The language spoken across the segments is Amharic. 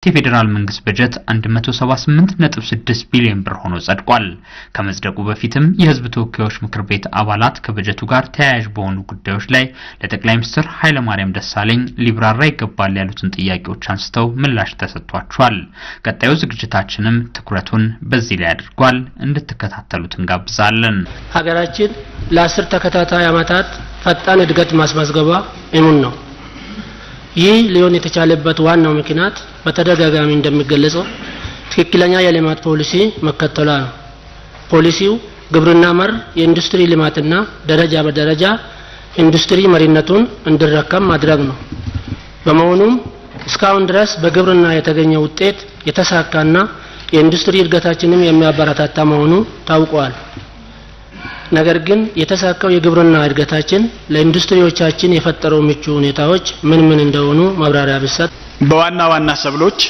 የፌዴራል መንግስት በጀት 178.6 ቢሊዮን ብር ሆኖ ጸድቋል። ከመጽደቁ በፊትም የህዝብ ተወካዮች ምክር ቤት አባላት ከበጀቱ ጋር ተያያዥ በሆኑ ጉዳዮች ላይ ለጠቅላይ ሚኒስትር ኃይለማርያም ደሳለኝ ሊብራራ ይገባል ያሉትን ጥያቄዎች አንስተው ምላሽ ተሰጥቷቸዋል። ቀጣዩ ዝግጅታችንም ትኩረቱን በዚህ ላይ አድርጓል። እንድትከታተሉት እንጋብዛለን። ሀገራችን ለአስር ተከታታይ ዓመታት ፈጣን እድገት ማስመዝገቧ እሙን ነው። ይህ ሊሆን የተቻለበት ዋናው ምክንያት በተደጋጋሚ እንደሚገለጸው ትክክለኛ የልማት ፖሊሲ መከተሏ ነው። ፖሊሲው ግብርና መር የኢንዱስትሪ ልማትና ደረጃ በደረጃ ኢንዱስትሪ መሪነቱን እንዲረከም ማድረግ ነው። በመሆኑም እስካሁን ድረስ በግብርና የተገኘ ውጤት የተሳካና የኢንዱስትሪ እድገታችንም የሚያበረታታ መሆኑ ታውቋል። ነገር ግን የተሳካው የግብርና እድገታችን ለኢንዱስትሪዎቻችን የፈጠረው ምቹ ሁኔታዎች ምን ምን እንደሆኑ ማብራሪያ ቢሰጥ። በዋና ዋና ሰብሎች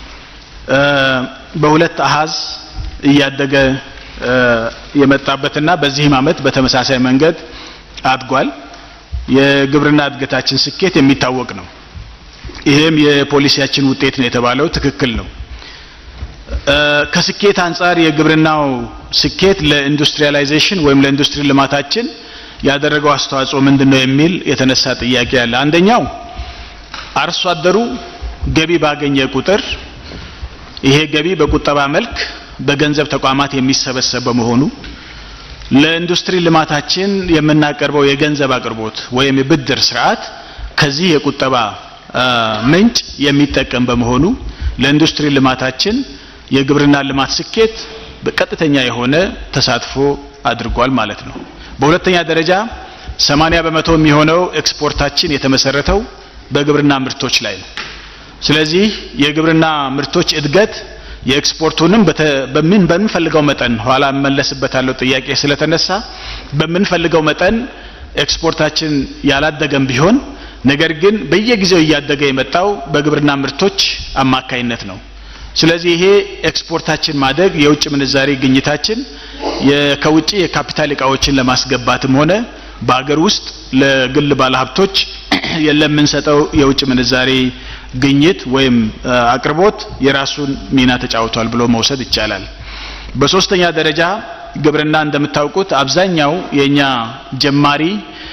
በሁለት አሃዝ እያደገ የመጣበትና በዚህም ዓመት በተመሳሳይ መንገድ አድጓል። የግብርና እድገታችን ስኬት የሚታወቅ ነው። ይሄም የፖሊሲያችን ውጤት ነው የተባለው ትክክል ነው። ከስኬት አንጻር የግብርናው ስኬት ለኢንዱስትሪያላይዜሽን ወይም ለኢንዱስትሪ ልማታችን ያደረገው አስተዋጽኦ ምንድነው የሚል የተነሳ ጥያቄ አለ። አንደኛው አርሶ አደሩ ገቢ ባገኘ ቁጥር ይሄ ገቢ በቁጠባ መልክ በገንዘብ ተቋማት የሚሰበሰብ በመሆኑ ለኢንዱስትሪ ልማታችን የምናቀርበው የገንዘብ አቅርቦት ወይም የብድር ስርዓት ከዚህ የቁጠባ ምንጭ የሚጠቀም በመሆኑ ለኢንዱስትሪ ልማታችን የግብርና ልማት ስኬት በቀጥተኛ የሆነ ተሳትፎ አድርጓል ማለት ነው። በሁለተኛ ደረጃ 80 በመቶ የሚሆነው ኤክስፖርታችን የተመሰረተው በግብርና ምርቶች ላይ ነው። ስለዚህ የግብርና ምርቶች እድገት የኤክስፖርቱንም በምን በምንፈልገው መጠን ኋላ እመለስበታለሁ ጥያቄ ስለተነሳ በምንፈልገው መጠን ኤክስፖርታችን ያላደገም ቢሆን ነገር ግን በየጊዜው እያደገ የመጣው በግብርና ምርቶች አማካይነት ነው። ስለዚህ ይሄ ኤክስፖርታችን ማደግ የውጭ ምንዛሬ ግኝታችን ከውጭ የካፒታል እቃዎችን ለማስገባትም ሆነ በሀገር ውስጥ ለግል ባለሀብቶች ለምንሰጠው የውጭ ምንዛሬ ግኝት ወይም አቅርቦት የራሱን ሚና ተጫውቷል ብሎ መውሰድ ይቻላል። በሶስተኛ ደረጃ ግብርና እንደምታውቁት አብዛኛው የኛ ጀማሪ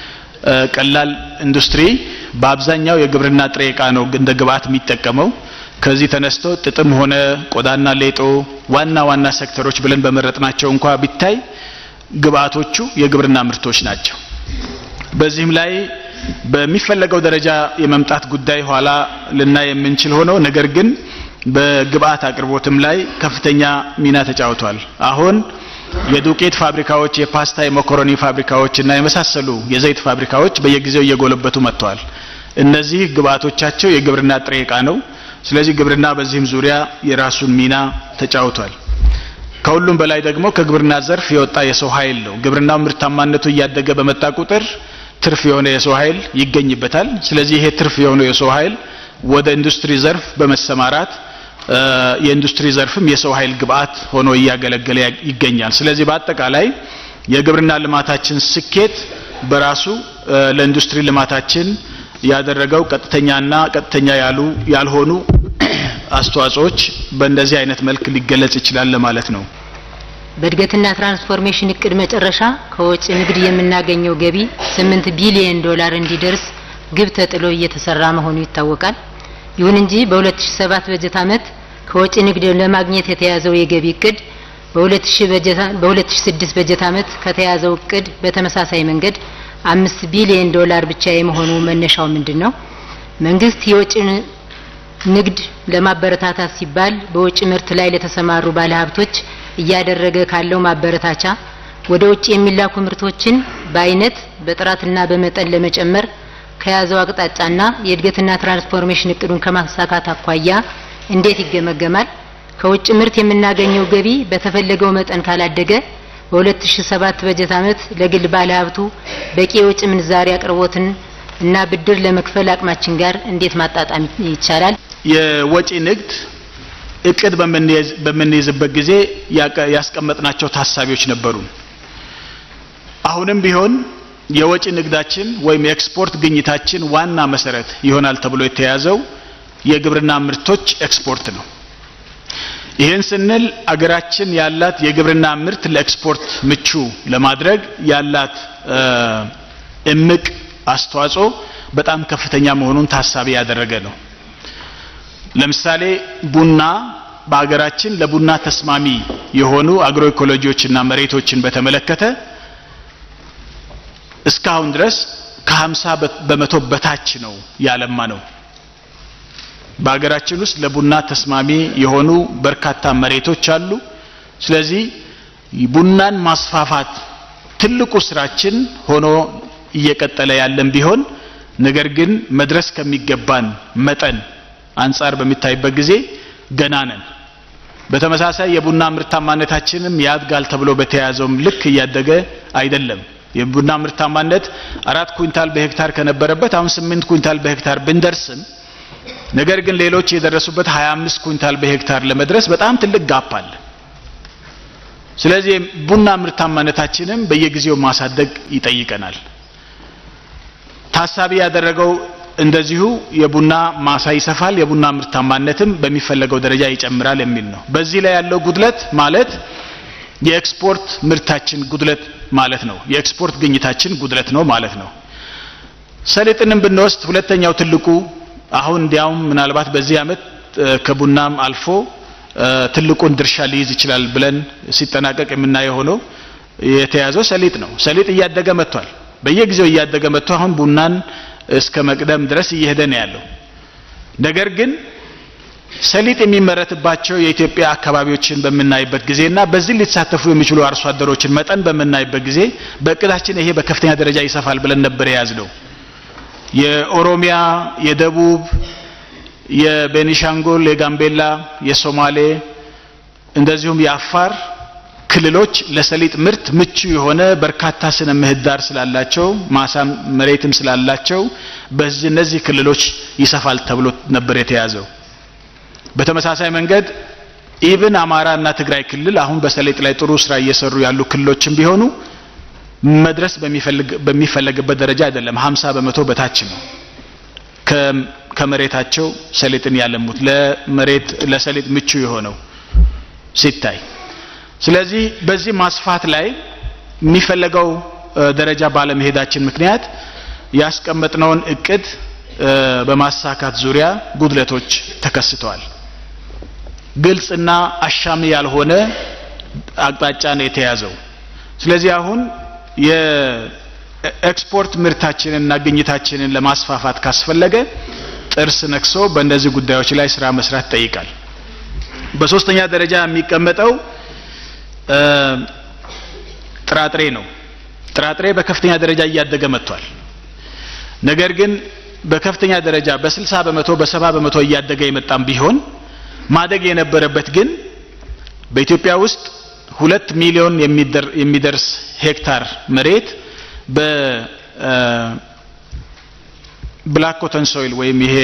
ቀላል ኢንዱስትሪ በአብዛኛው የግብርና ጥሬ ዕቃ ነው እንደ ግብአት የሚጠቀመው። ከዚህ ተነስቶ ጥጥም ሆነ ቆዳና ሌጦ ዋና ዋና ሴክተሮች ብለን በመረጥናቸው እንኳ ቢታይ ግብአቶቹ የግብርና ምርቶች ናቸው። በዚህም ላይ በሚፈለገው ደረጃ የመምጣት ጉዳይ ኋላ ልናይ የምንችል ሆኖ ነገር ግን በግብአት አቅርቦትም ላይ ከፍተኛ ሚና ተጫውቷል። አሁን የዱቄት ፋብሪካዎች፣ የፓስታ የመኮረኒ ፋብሪካዎች እና የመሳሰሉ የዘይት ፋብሪካዎች በየጊዜው እየጎለበቱ መጥተዋል። እነዚህ ግብአቶቻቸው የግብርና ጥሬ ዕቃ ነው። ስለዚህ ግብርና በዚህም ዙሪያ የራሱን ሚና ተጫውቷል። ከሁሉም በላይ ደግሞ ከግብርና ዘርፍ የወጣ የሰው ኃይል ነው። ግብርናው ምርታማነቱ እያደገ በመጣ ቁጥር ትርፍ የሆነ የሰው ኃይል ይገኝበታል። ስለዚህ ይሄ ትርፍ የሆነ የሰው ኃይል ወደ ኢንዱስትሪ ዘርፍ በመሰማራት የኢንዱስትሪ ዘርፍም የሰው ኃይል ግብአት ሆኖ እያገለገለ ይገኛል። ስለዚህ በአጠቃላይ የግብርና ልማታችን ስኬት በራሱ ለኢንዱስትሪ ልማታችን ያደረገው ቀጥተኛና ቀጥተኛ ያሉ ያልሆኑ አስተዋጽኦዎች በእንደዚህ አይነት መልክ ሊገለጽ ይችላል ለማለት ነው። በእድገትና ትራንስፎርሜሽን እቅድ መጨረሻ ከወጪ ንግድ የምናገኘው ገቢ 8 ቢሊዮን ዶላር እንዲደርስ ግብ ተጥሎ እየተሰራ መሆኑ ይታወቃል። ይሁን እንጂ በ2007 በጀት ዓመት ከወጪ ንግድ ለማግኘት የተያዘው የገቢ እቅድ በ2006 በጀት ዓመት ከተያዘው እቅድ በተመሳሳይ መንገድ አምስት ቢሊዮን ዶላር ብቻ የመሆኑ መነሻው ምንድን ነው? መንግስት የወጪ ንግድ ለማበረታታት ሲባል በውጭ ምርት ላይ ለተሰማሩ ባለሀብቶች እያደረገ ካለው ማበረታቻ ወደ ውጭ የሚላኩ ምርቶችን በአይነት በጥራትና በመጠን ለመጨመር ከያዘው አቅጣጫና የእድገትና ትራንስፎርሜሽን እቅዱን ከማሳካት አኳያ እንዴት ይገመገማል? ከውጭ ምርት የምናገኘው ገቢ በተፈለገው መጠን ካላደገ በ2007 በጀት ዓመት ለግል ባለሀብቱ በቂ የውጭ ምንዛሪ አቅርቦትን እና ብድር ለመክፈል አቅማችን ጋር እንዴት ማጣጣም ይቻላል? የወጪ ንግድ እቅድ በምንይዝበት ጊዜ ያስቀመጥናቸው ታሳቢዎች ነበሩ። አሁንም ቢሆን የወጪ ንግዳችን ወይም የኤክስፖርት ግኝታችን ዋና መሰረት ይሆናል ተብሎ የተያዘው የግብርና ምርቶች ኤክስፖርት ነው። ይህን ስንል አገራችን ያላት የግብርና ምርት ለኤክስፖርት ምቹ ለማድረግ ያላት እምቅ አስተዋጽኦ በጣም ከፍተኛ መሆኑን ታሳቢ ያደረገ ነው። ለምሳሌ ቡና በሀገራችን ለቡና ተስማሚ የሆኑ አግሮ ኢኮሎጂዎችና መሬቶችን በተመለከተ እስካሁን ድረስ ከ50 በመቶ በታች ነው ያለማ ነው። በሀገራችን ውስጥ ለቡና ተስማሚ የሆኑ በርካታ መሬቶች አሉ። ስለዚህ ቡናን ማስፋፋት ትልቁ ስራችን ሆኖ እየቀጠለ ያለን ቢሆን ነገር ግን መድረስ ከሚገባን መጠን አንጻር በሚታይበት ጊዜ ገና ነን። በተመሳሳይ የቡና ምርታማነታችንም ያድጋል ተብሎ በተያያዘውም ልክ እያደገ አይደለም። የቡና ምርታማነት አራት ኩንታል በሄክታር ከነበረበት አሁን ስምንት ኩንታል በሄክታር ብንደርስም ነገር ግን ሌሎች የደረሱበት 25 ኩንታል በሄክታር ለመድረስ በጣም ትልቅ ጋፕ አለ። ስለዚህ ቡና ምርታማነታችንም በየጊዜው ማሳደግ ይጠይቀናል። ታሳቢ ያደረገው እንደዚሁ የቡና ማሳ ይሰፋል፣ የቡና ምርታማነትም በሚፈለገው ደረጃ ይጨምራል የሚል ነው። በዚህ ላይ ያለው ጉድለት ማለት የኤክስፖርት ምርታችን ጉድለት ማለት ነው። የኤክስፖርት ግኝታችን ጉድለት ነው ማለት ነው። ሰሊጥንም ብንወስድ ሁለተኛው ትልቁ አሁን እንዲያውም ምናልባት በዚህ ዓመት ከቡናም አልፎ ትልቁን ድርሻ ሊይዝ ይችላል ብለን ሲጠናቀቅ የምናየው ሆኖ የተያዘው ሰሊጥ ነው። ሰሊጥ እያደገ መጥቷል። በየጊዜው እያደገ መጥቶ አሁን ቡናን እስከ መቅደም ድረስ እየሄደ ነው ያለው። ነገር ግን ሰሊጥ የሚመረትባቸው የኢትዮጵያ አካባቢዎችን በምናይበት ጊዜና በዚህ ሊሳተፉ የሚችሉ አርሶ አደሮችን መጠን በምናይበት ጊዜ በእቅዳችን ይሄ በከፍተኛ ደረጃ ይሰፋል ብለን ነበር የያዝነው። የኦሮሚያ፣ የደቡብ፣ የቤኒሻንጉል፣ የጋምቤላ፣ የሶማሌ እንደዚሁም የአፋር ክልሎች ለሰሊጥ ምርት ምቹ የሆነ በርካታ ስነ ምህዳር ስላላቸው ማሳም መሬትም ስላላቸው በዚህ እነዚህ ክልሎች ይሰፋል ተብሎ ነበር የተያዘው። በተመሳሳይ መንገድ ኢብን አማራ እና ትግራይ ክልል አሁን በሰሊጥ ላይ ጥሩ ስራ እየሰሩ ያሉ ክልሎችም ቢሆኑ መድረስ በሚፈለግበት ደረጃ አይደለም። 50 በመቶ በታች ነው ከመሬታቸው ሰሊጥን ያለሙት ለመሬት ለሰሊጥ ምቹ የሆነው ሲታይ። ስለዚህ በዚህ ማስፋት ላይ የሚፈለገው ደረጃ ባለመሄዳችን ምክንያት ያስቀመጥነውን እቅድ በማሳካት ዙሪያ ጉድለቶች ተከስተዋል። ግልጽና አሻሚ ያልሆነ አቅጣጫ ነው የተያዘው። ስለዚህ አሁን የኤክስፖርት ምርታችንንና ግኝታችንን ለማስፋፋት ካስፈለገ ጥርስ ነክሶ በእነዚህ ጉዳዮች ላይ ስራ መስራት ይጠይቃል። በሶስተኛ ደረጃ የሚቀመጠው ጥራጥሬ ነው። ጥራጥሬ በከፍተኛ ደረጃ እያደገ መጥቷል። ነገር ግን በከፍተኛ ደረጃ በ60 በመቶ በሰባ በመቶ እያደገ የመጣም ቢሆን ማደግ የነበረበት ግን በኢትዮጵያ ውስጥ ሁለት ሚሊዮን የሚደርስ ሄክታር መሬት በብላክ ኮተን ሶይል ወይም ይሄ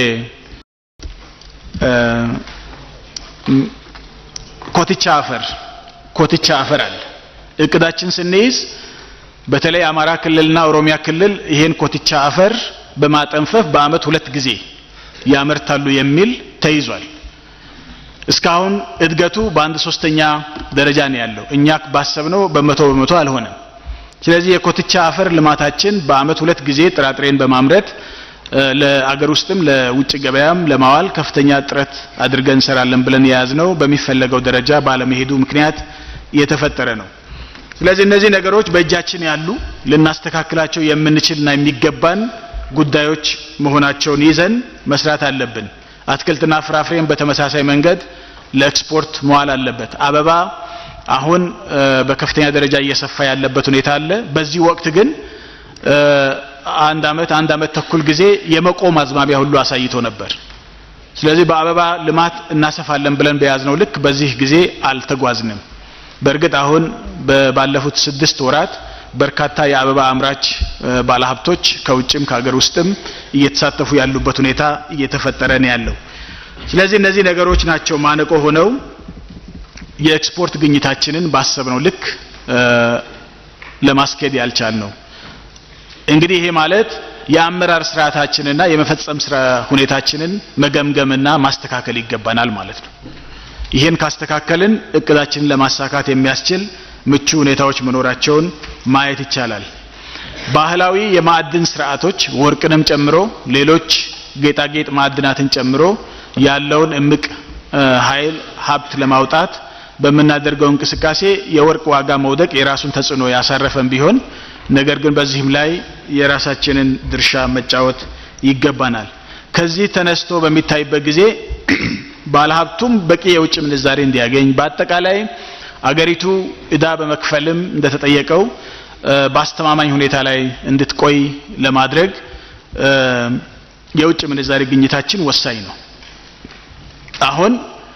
ኮትቻ አፈር ኮትቻ አፈር አለ። እቅዳችን ስንይዝ በተለይ አማራ ክልልና ኦሮሚያ ክልል ይሄን ኮትቻ አፈር በማጠንፈፍ በአመት ሁለት ጊዜ ያመርታሉ የሚል ተይዟል። እስካሁን እድገቱ በአንድ ሶስተኛ ደረጃ ነው ያለው። እኛ ባሰብነው በመቶ በመቶ አልሆነም። ስለዚህ የኮትቻ አፈር ልማታችን በአመት ሁለት ጊዜ ጥራጥሬን በማምረት ለአገር ውስጥም ለውጭ ገበያም ለማዋል ከፍተኛ ጥረት አድርገን እንሰራለን ብለን የያዝነው በሚፈለገው ደረጃ ባለመሄዱ ምክንያት የተፈጠረ ነው። ስለዚህ እነዚህ ነገሮች በእጃችን ያሉ ልናስተካክላቸው የምንችልና የሚገባን ጉዳዮች መሆናቸውን ይዘን መስራት አለብን። አትክልትና ፍራፍሬን በተመሳሳይ መንገድ ለኤክስፖርት መዋል አለበት። አበባ አሁን በከፍተኛ ደረጃ እየሰፋ ያለበት ሁኔታ አለ። በዚህ ወቅት ግን አንድ አመት አንድ አመት ተኩል ጊዜ የመቆም አዝማሚያ ሁሉ አሳይቶ ነበር። ስለዚህ በአበባ ልማት እናሰፋለን ብለን በያዝነው ልክ በዚህ ጊዜ አልተጓዝንም። በእርግጥ አሁን ባለፉት ስድስት ወራት በርካታ የአበባ አምራች ባለሀብቶች ከውጭም ከሀገር ውስጥም እየተሳተፉ ያሉበት ሁኔታ እየተፈጠረ ነው ያለው። ስለዚህ እነዚህ ነገሮች ናቸው ማነቆ ሆነው የኤክስፖርት ግኝታችንን ባሰብነው ልክ ለማስኬድ ያልቻል ነው። እንግዲህ ይሄ ማለት የአመራር ስርዓታችንና የመፈጸም ስራ ሁኔታችንን መገምገምና ማስተካከል ይገባናል ማለት ነው። ይህን ካስተካከልን እቅዳችንን ለማሳካት የሚያስችል ምቹ ሁኔታዎች መኖራቸውን ማየት ይቻላል። ባህላዊ የማዕድን ስርዓቶች ወርቅንም ጨምሮ ሌሎች ጌጣጌጥ ማዕድናትን ጨምሮ ያለውን እምቅ ኃይል ሀብት ለማውጣት በምናደርገው እንቅስቃሴ የወርቅ ዋጋ መውደቅ የራሱን ተጽዕኖ ያሳረፈን ቢሆን ነገር ግን በዚህም ላይ የራሳችንን ድርሻ መጫወት ይገባናል። ከዚህ ተነስቶ በሚታይበት ጊዜ ባለሀብቱም በቂ የውጭ ምንዛሬ እንዲያገኝ በአጠቃላይ አገሪቱ እዳ በመክፈልም እንደተጠየቀው በአስተማማኝ ሁኔታ ላይ እንድትቆይ ለማድረግ የውጭ ምንዛሬ ግኝታችን ወሳኝ ነው። አሁን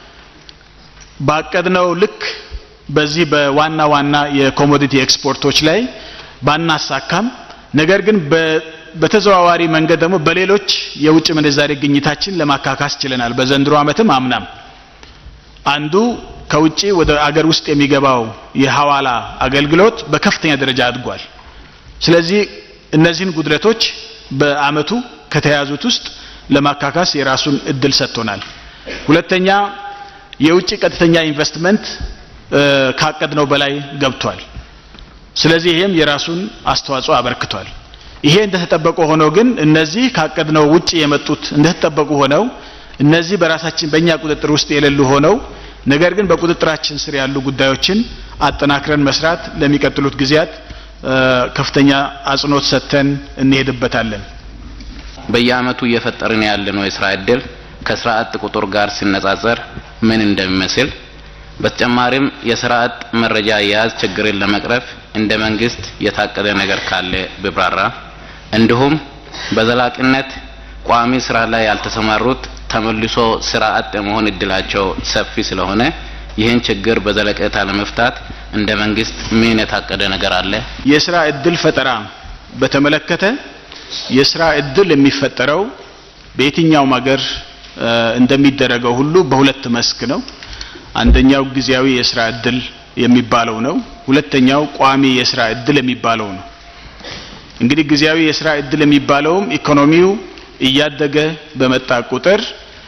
ባቀድነው ልክ በዚህ በዋና ዋና የኮሞዲቲ ኤክስፖርቶች ላይ ባናሳካም ነገር ግን በተዘዋዋሪ መንገድ ደግሞ በሌሎች የውጭ ምንዛሬ ግኝታችን ለማካካስ ችለናል። በዘንድሮ ዓመትም አምናም አንዱ ከውጪ ወደ አገር ውስጥ የሚገባው የሐዋላ አገልግሎት በከፍተኛ ደረጃ አድጓል። ስለዚህ እነዚህን ጉድለቶች በአመቱ ከተያዙት ውስጥ ለማካካስ የራሱን እድል ሰጥቶናል። ሁለተኛ የውጭ ቀጥተኛ ኢንቨስትመንት ካቀድነው በላይ ገብቷል። ስለዚህ ይሄም የራሱን አስተዋጽኦ አበርክቷል። ይሄ እንደተጠበቁ ሆኖ ግን እነዚህ ካቀድነው ውጭ የመጡት እንደተጠበቁ ሆነው እነዚህ በራሳችን በእኛ ቁጥጥር ውስጥ የሌሉ ሆነው ነገር ግን በቁጥጥራችን ስር ያሉ ጉዳዮችን አጠናክረን መስራት ለሚቀጥሉት ጊዜያት ከፍተኛ አጽንኦት ሰጥተን እንሄድበታለን። በየአመቱ እየፈጠርን ያለነው የስራ እድል ከስራ አጥ ቁጥር ጋር ሲነጻጸር ምን እንደሚመስል በተጨማሪም የስራ አጥ መረጃ አያያዝ ችግርን ለመቅረፍ እንደ መንግስት የታቀደ ነገር ካለ ቢብራራ፣ እንዲሁም በዘላቂነት ቋሚ ስራ ላይ ያልተሰማሩት ተመልሶ ስራ አጥ የመሆን እድላቸው ሰፊ ስለሆነ ይህን ችግር በዘለቄታ ለመፍታት እንደ መንግስት ምን የታቀደ ነገር አለ? የስራ እድል ፈጠራ በተመለከተ የስራ እድል የሚፈጠረው በየትኛውም ሀገር እንደሚደረገው ሁሉ በሁለት መስክ ነው። አንደኛው ጊዜያዊ የስራ እድል የሚባለው ነው። ሁለተኛው ቋሚ የስራ እድል የሚባለው ነው። እንግዲህ ጊዜያዊ የስራ እድል የሚባለውም ኢኮኖሚው እያደገ በመጣ ቁጥር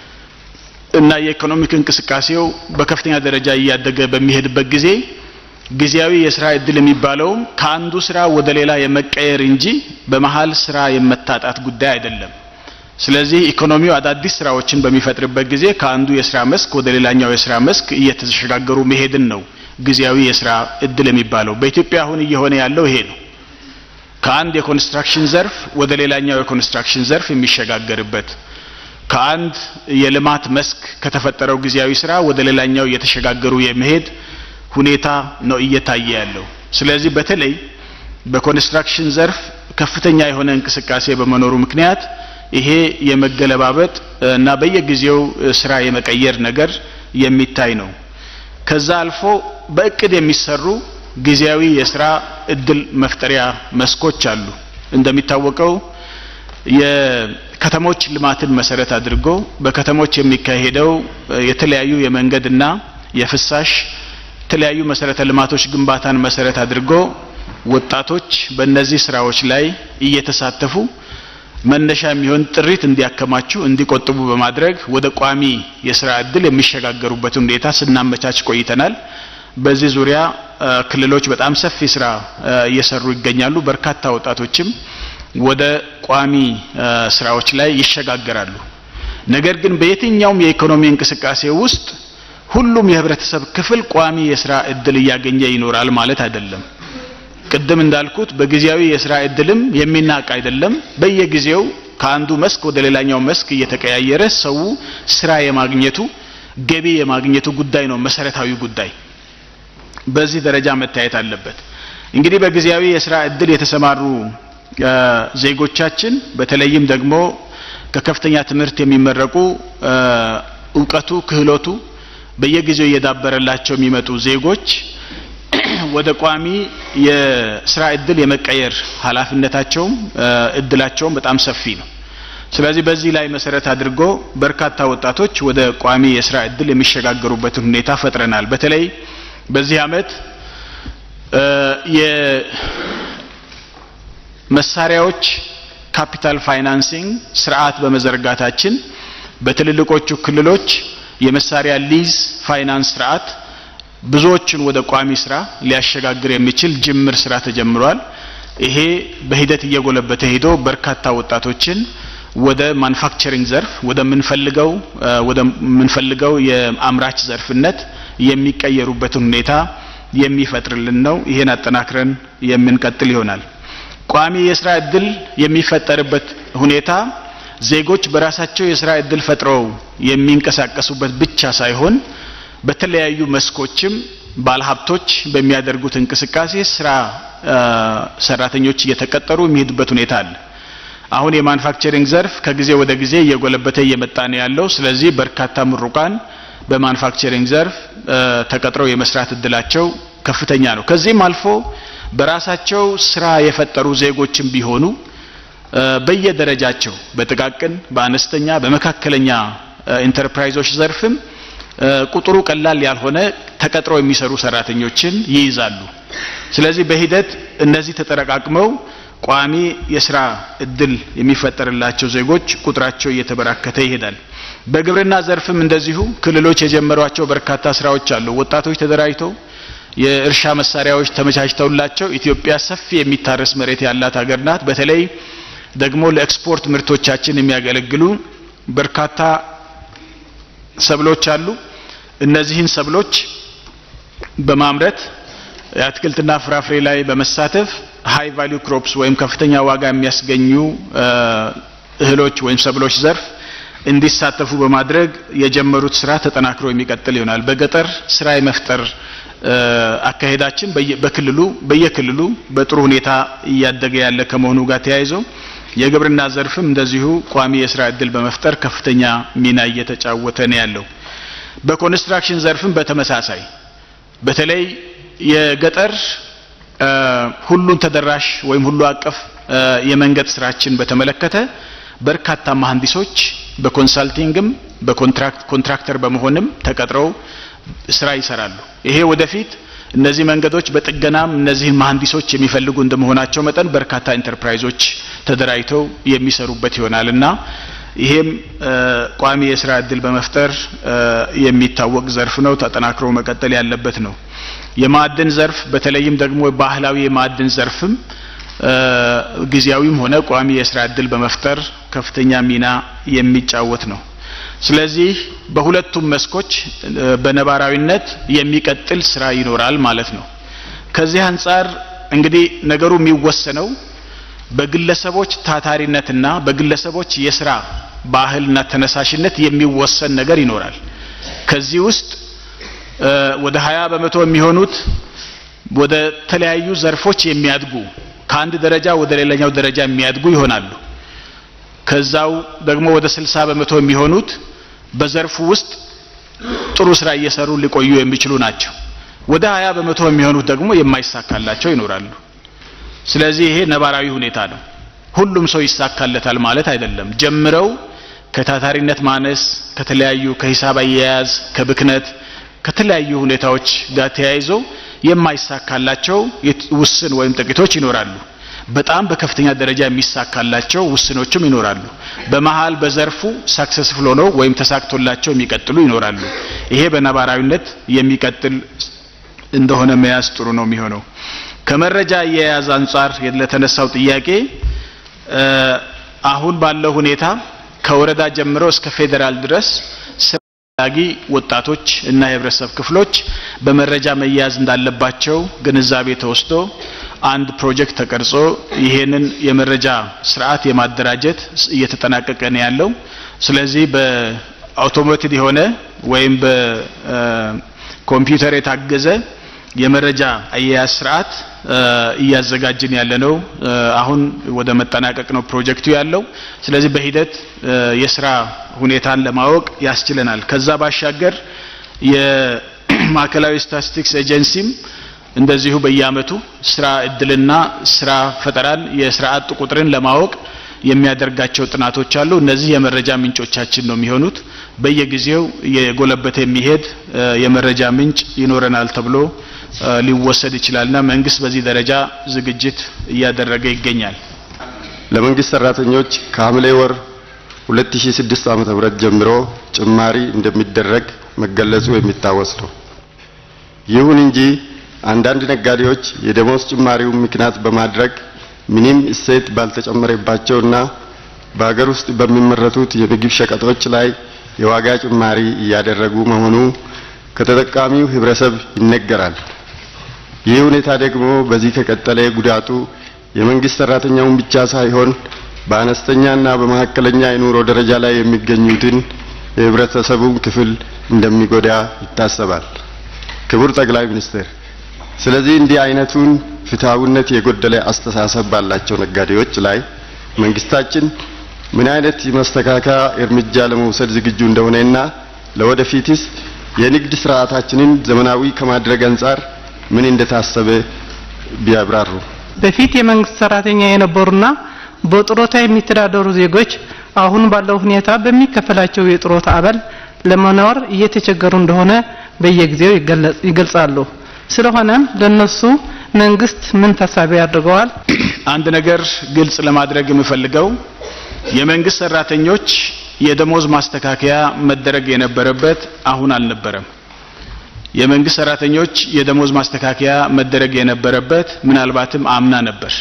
እና የኢኮኖሚክ እንቅስቃሴው በከፍተኛ ደረጃ እያደገ በሚሄድበት ጊዜ ጊዜያዊ የስራ እድል የሚባለውም ከአንዱ ስራ ወደ ሌላ የመቀየር እንጂ በመሀል ስራ የመታጣት ጉዳይ አይደለም። ስለዚህ ኢኮኖሚው አዳዲስ ስራዎችን በሚፈጥርበት ጊዜ ከአንዱ የስራ መስክ ወደ ሌላኛው የስራ መስክ እየተሸጋገሩ መሄድን ነው ጊዜያዊ የስራ እድል የሚባለው። በኢትዮጵያ አሁን እየሆነ ያለው ይሄ ነው። ከአንድ የኮንስትራክሽን ዘርፍ ወደ ሌላኛው የኮንስትራክሽን ዘርፍ የሚሸጋገርበት ከአንድ የልማት መስክ ከተፈጠረው ጊዜያዊ ስራ ወደ ሌላኛው እየተሸጋገሩ የመሄድ ሁኔታ ነው እየታየ ያለው። ስለዚህ በተለይ በኮንስትራክሽን ዘርፍ ከፍተኛ የሆነ እንቅስቃሴ በመኖሩ ምክንያት ይሄ የመገለባበጥ እና በየጊዜው ስራ የመቀየር ነገር የሚታይ ነው። ከዛ አልፎ በእቅድ የሚሰሩ ጊዜያዊ የስራ እድል መፍጠሪያ መስኮች አሉ። እንደሚታወቀው የከተሞች ልማትን መሰረት አድርጎ በከተሞች የሚካሄደው የተለያዩ የመንገድና የፍሳሽ የተለያዩ መሰረተ ልማቶች ግንባታን መሰረት አድርጎ ወጣቶች በእነዚህ ስራዎች ላይ እየተሳተፉ መነሻ የሚሆን ጥሪት እንዲያከማቹ እንዲቆጥቡ በማድረግ ወደ ቋሚ የስራ እድል የሚሸጋገሩበትን ሁኔታ ስናመቻች ቆይተናል። በዚህ ዙሪያ ክልሎች በጣም ሰፊ ስራ እየሰሩ ይገኛሉ። በርካታ ወጣቶችም ወደ ቋሚ ስራዎች ላይ ይሸጋገራሉ። ነገር ግን በየትኛውም የኢኮኖሚ እንቅስቃሴ ውስጥ ሁሉም የህብረተሰብ ክፍል ቋሚ የስራ እድል እያገኘ ይኖራል ማለት አይደለም። ቅድም እንዳልኩት በጊዜያዊ የስራ እድልም የሚናቅ አይደለም። በየጊዜው ከአንዱ መስክ ወደ ሌላኛው መስክ እየተቀያየረ ሰው ስራ የማግኘቱ ገቢ የማግኘቱ ጉዳይ ነው መሰረታዊ ጉዳይ። በዚህ ደረጃ መታየት አለበት። እንግዲህ በጊዜያዊ የስራ እድል የተሰማሩ ዜጎቻችን በተለይም ደግሞ ከከፍተኛ ትምህርት የሚመረቁ እውቀቱ፣ ክህሎቱ በየጊዜው እየዳበረላቸው የሚመጡ ዜጎች ወደ ቋሚ የስራ እድል የመቀየር ኃላፊነታቸውም እድላቸውም በጣም ሰፊ ነው። ስለዚህ በዚህ ላይ መሰረት አድርጎ በርካታ ወጣቶች ወደ ቋሚ የስራ እድል የሚሸጋገሩበትን ሁኔታ ፈጥረናል። በተለይ በዚህ አመት የመሳሪያዎች ካፒታል ፋይናንሲንግ ስርዓት በመዘርጋታችን በትልልቆቹ ክልሎች የመሳሪያ ሊዝ ፋይናንስ ስርዓት ብዙዎችን ወደ ቋሚ ስራ ሊያሸጋግር የሚችል ጅምር ስራ ተጀምሯል። ይሄ በሂደት እየጎለበተ ሄዶ በርካታ ወጣቶችን ወደ ማኑፋክቸሪንግ ዘርፍ ወደምንፈልገው ወደምንፈልገው የአምራች ዘርፍነት የሚቀየሩበትን ሁኔታ የሚፈጥርልን ነው። ይሄን አጠናክረን የምንቀጥል ይሆናል። ቋሚ የስራ እድል የሚፈጠርበት ሁኔታ ዜጎች በራሳቸው የስራ እድል ፈጥረው የሚንቀሳቀሱበት ብቻ ሳይሆን በተለያዩ መስኮችም ባለሀብቶች በሚያደርጉት እንቅስቃሴ ስራ ሰራተኞች እየተቀጠሩ የሚሄዱበት ሁኔታ አለ። አሁን የማኑፋክቸሪንግ ዘርፍ ከጊዜ ወደ ጊዜ እየጎለበተ እየመጣ ነው ያለው። ስለዚህ በርካታ ምሩቃን በማኑፋክቸሪንግ ዘርፍ ተቀጥረው የመስራት እድላቸው ከፍተኛ ነው። ከዚህም አልፎ በራሳቸው ስራ የፈጠሩ ዜጎችም ቢሆኑ በየደረጃቸው በጥቃቅን፣ በአነስተኛ፣ በመካከለኛ ኢንተርፕራይዞች ዘርፍም ቁጥሩ ቀላል ያልሆነ ተቀጥረው የሚሰሩ ሰራተኞችን ይይዛሉ። ስለዚህ በሂደት እነዚህ ተጠረቃቅመው ቋሚ የስራ እድል የሚፈጠርላቸው ዜጎች ቁጥራቸው እየተበራከተ ይሄዳል። በግብርና ዘርፍም እንደዚሁ ክልሎች የጀመሯቸው በርካታ ስራዎች አሉ። ወጣቶች ተደራጅተው የእርሻ መሳሪያዎች ተመቻችተውላቸው ኢትዮጵያ ሰፊ የሚታረስ መሬት ያላት ሀገር ናት። በተለይ ደግሞ ለኤክስፖርት ምርቶቻችን የሚያገለግሉ በርካታ ሰብሎች አሉ። እነዚህን ሰብሎች በማምረት የአትክልትና ፍራፍሬ ላይ በመሳተፍ ሃይ ቫልዩ ክሮፕስ ወይም ከፍተኛ ዋጋ የሚያስገኙ እህሎች ወይም ሰብሎች ዘርፍ እንዲሳተፉ በማድረግ የጀመሩት ስራ ተጠናክሮ የሚቀጥል ይሆናል። በገጠር ስራ የመፍጠር አካሄዳችን በክልሉ በየክልሉ በጥሩ ሁኔታ እያደገ ያለ ከመሆኑ ጋር ተያይዞ የግብርና ዘርፍም እንደዚሁ ቋሚ የስራ እድል በመፍጠር ከፍተኛ ሚና እየተጫወተ ነው ያለው። በኮንስትራክሽን ዘርፍም በተመሳሳይ በተለይ የገጠር ሁሉን ተደራሽ ወይም ሁሉ አቀፍ የመንገድ ስራችን በተመለከተ በርካታ መሀንዲሶች በኮንሳልቲንግም በኮንትራክት ኮንትራክተር በመሆንም ተቀጥረው ስራ ይሰራሉ። ይሄ ወደፊት እነዚህ መንገዶች በጥገናም እነዚህን መሀንዲሶች የሚፈልጉ እንደመሆናቸው መጠን በርካታ ኢንተርፕራይዞች ተደራጅተው የሚሰሩበት ይሆናል እና ይሄም ቋሚ የስራ እድል በመፍጠር የሚታወቅ ዘርፍ ነው። ተጠናክሮ መቀጠል ያለበት ነው። የማዕድን ዘርፍ በተለይም ደግሞ ባህላዊ የማዕድን ዘርፍም ጊዜያዊም ሆነ ቋሚ የስራ እድል በመፍጠር ከፍተኛ ሚና የሚጫወት ነው። ስለዚህ በሁለቱም መስኮች በነባራዊነት የሚቀጥል ስራ ይኖራል ማለት ነው። ከዚህ አንጻር እንግዲህ ነገሩ የሚወሰነው በግለሰቦች ታታሪነትና በግለሰቦች የስራ ባህልና ተነሳሽነት የሚወሰን ነገር ይኖራል። ከዚህ ውስጥ ወደ ሀያ በመቶ የሚሆኑት ወደ ተለያዩ ዘርፎች የሚያድጉ ከአንድ ደረጃ ወደ ሌላኛው ደረጃ የሚያድጉ ይሆናሉ። ከዛው ደግሞ ወደ ስልሳ በመቶ የሚሆኑት በዘርፉ ውስጥ ጥሩ ስራ እየሰሩ ሊቆዩ የሚችሉ ናቸው። ወደ ሀያ በመቶ የሚሆኑት ደግሞ የማይሳካላቸው ይኖራሉ። ስለዚህ ይሄ ነባራዊ ሁኔታ ነው። ሁሉም ሰው ይሳካለታል ማለት አይደለም። ጀምረው ከታታሪነት ማነስ፣ ከተለያዩ ከሂሳብ አያያዝ፣ ከብክነት፣ ከተለያዩ ሁኔታዎች ጋር ተያይዘው የማይሳካላቸው ውስን ወይም ጥቂቶች ይኖራሉ። በጣም በከፍተኛ ደረጃ የሚሳካላቸው ውስኖችም ይኖራሉ። በመሀል በዘርፉ ሳክሰስፉል ሆነው ወይም ተሳክቶላቸው የሚቀጥሉ ይኖራሉ። ይሄ በነባራዊነት የሚቀጥል እንደሆነ መያዝ ጥሩ ነው የሚሆነው። ከመረጃ አያያዝ አንጻር ለተነሳው ጥያቄ አሁን ባለው ሁኔታ ከወረዳ ጀምሮ እስከ ፌዴራል ድረስ ፈላጊ ወጣቶች እና የህብረተሰብ ክፍሎች በመረጃ መያዝ እንዳለባቸው ግንዛቤ ተወስዶ አንድ ፕሮጀክት ተቀርጾ ይሄንን የመረጃ ስርዓት የማደራጀት እየተጠናቀቀ ነው ያለው። ስለዚህ በአውቶሜትድ የሆነ ወይም በኮምፒውተር የታገዘ የመረጃ አያያዝ ስርዓት እያዘጋጅን ያለ ነው። አሁን ወደ መጠናቀቅ ነው ፕሮጀክቱ ያለው። ስለዚህ በሂደት የስራ ሁኔታን ለማወቅ ያስችለናል። ከዛ ባሻገር የማዕከላዊ ስታቲስቲክስ ኤጀንሲም እንደዚሁ በየአመቱ ስራ እድልና ስራ ፈጠራን የስራ አጥ ቁጥርን ለማወቅ የሚያደርጋቸው ጥናቶች አሉ። እነዚህ የመረጃ ምንጮቻችን ነው የሚሆኑት። በየጊዜው የጎለበተ የሚሄድ የመረጃ ምንጭ ይኖረናል ተብሎ ሊወሰድ ይችላልና መንግስት በዚህ ደረጃ ዝግጅት እያደረገ ይገኛል። ለመንግስት ሰራተኞች ከሐምሌ ወር 2006 ዓ.ም ጀምሮ ጭማሪ እንደሚደረግ መገለጹ የሚታወስ ነው። ይሁን እንጂ አንዳንድ ነጋዴዎች የደሞዝ ጭማሪውን ምክንያት በማድረግ ምንም እሴት ባልተጨመረባቸውና በሀገር ውስጥ በሚመረቱት የምግብ ሸቀጦች ላይ የዋጋ ጭማሪ እያደረጉ መሆኑ ከተጠቃሚው ህብረተሰብ ይነገራል። ይህ ሁኔታ ደግሞ በዚህ ከቀጠለ ጉዳቱ የመንግስት ሰራተኛውን ብቻ ሳይሆን በአነስተኛና በመካከለኛ የኑሮ ደረጃ ላይ የሚገኙትን የህብረተሰቡን ክፍል እንደሚጎዳ ይታሰባል። ክቡር ጠቅላይ ሚኒስትር፣ ስለዚህ እንዲህ አይነቱን ፍትሐዊነት የጎደለ አስተሳሰብ ባላቸው ነጋዴዎች ላይ መንግስታችን ምን አይነት የማስተካከያ እርምጃ ለመውሰድ ዝግጁ እንደሆነና ለወደፊትስ የንግድ ስርዓታችንን ዘመናዊ ከማድረግ አንጻር ምን እንደታሰበ ቢያብራሩ። በፊት የመንግስት ሰራተኛ የነበሩና በጡረታ የሚተዳደሩ ዜጎች አሁን ባለው ሁኔታ በሚከፈላቸው የጡረታ አበል ለመኖር እየተቸገሩ እንደሆነ በየጊዜው ይገልጻሉ። ስለሆነም ለነሱ መንግስት ምን ታሳቢ አድርገዋል? አንድ ነገር ግልጽ ለማድረግ የምፈልገው የመንግስት ሰራተኞች የደሞዝ ማስተካከያ መደረግ የነበረበት አሁን አልነበረም። የመንግስት ሰራተኞች የደሞዝ ማስተካከያ መደረግ የነበረበት ምናልባትም አምና ነበር።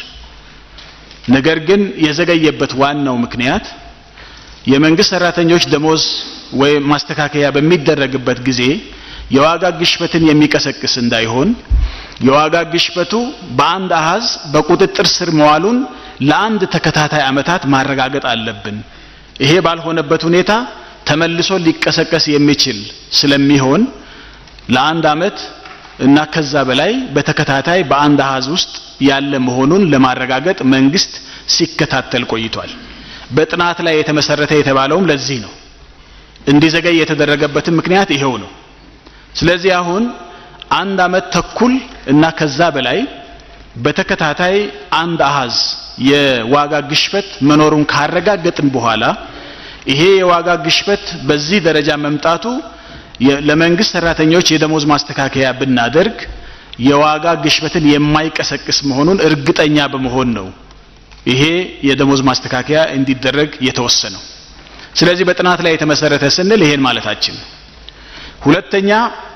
ነገር ግን የዘገየበት ዋናው ምክንያት የመንግስት ሰራተኞች ደሞዝ ወይም ማስተካከያ በሚደረግበት ጊዜ የዋጋ ግሽበትን የሚቀሰቅስ እንዳይሆን የዋጋ ግሽበቱ በአንድ አሃዝ በቁጥጥር ስር መዋሉን ለአንድ ተከታታይ ዓመታት ማረጋገጥ አለብን። ይሄ ባልሆነበት ሁኔታ ተመልሶ ሊቀሰቀስ የሚችል ስለሚሆን ለአንድ አመት እና ከዛ በላይ በተከታታይ በአንድ አሃዝ ውስጥ ያለ መሆኑን ለማረጋገጥ መንግስት ሲከታተል ቆይቷል። በጥናት ላይ የተመሰረተ የተባለውም ለዚህ ነው። እንዲዘገይ የተደረገበትም ምክንያት ይሄው ነው። ስለዚህ አሁን አንድ አመት ተኩል እና ከዛ በላይ በተከታታይ አንድ አሃዝ የዋጋ ግሽበት መኖሩን ካረጋገጥን በኋላ ይሄ የዋጋ ግሽበት በዚህ ደረጃ መምጣቱ ለመንግስት ሰራተኞች የደሞዝ ማስተካከያ ብናደርግ የዋጋ ግሽበትን የማይቀሰቅስ መሆኑን እርግጠኛ በመሆን ነው ይሄ የደሞዝ ማስተካከያ እንዲደረግ የተወሰነው። ስለዚህ በጥናት ላይ የተመሰረተ ስንል ይሄን ማለታችን ነው። ሁለተኛ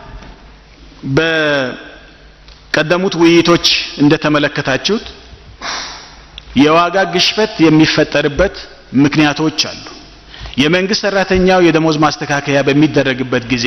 በቀደሙት ውይይቶች እንደተመለከታችሁት የዋጋ ግሽበት የሚፈጠርበት ምክንያቶች አሉ። የመንግስት ሰራተኛው የደሞዝ ማስተካከያ በሚደረግበት ጊዜ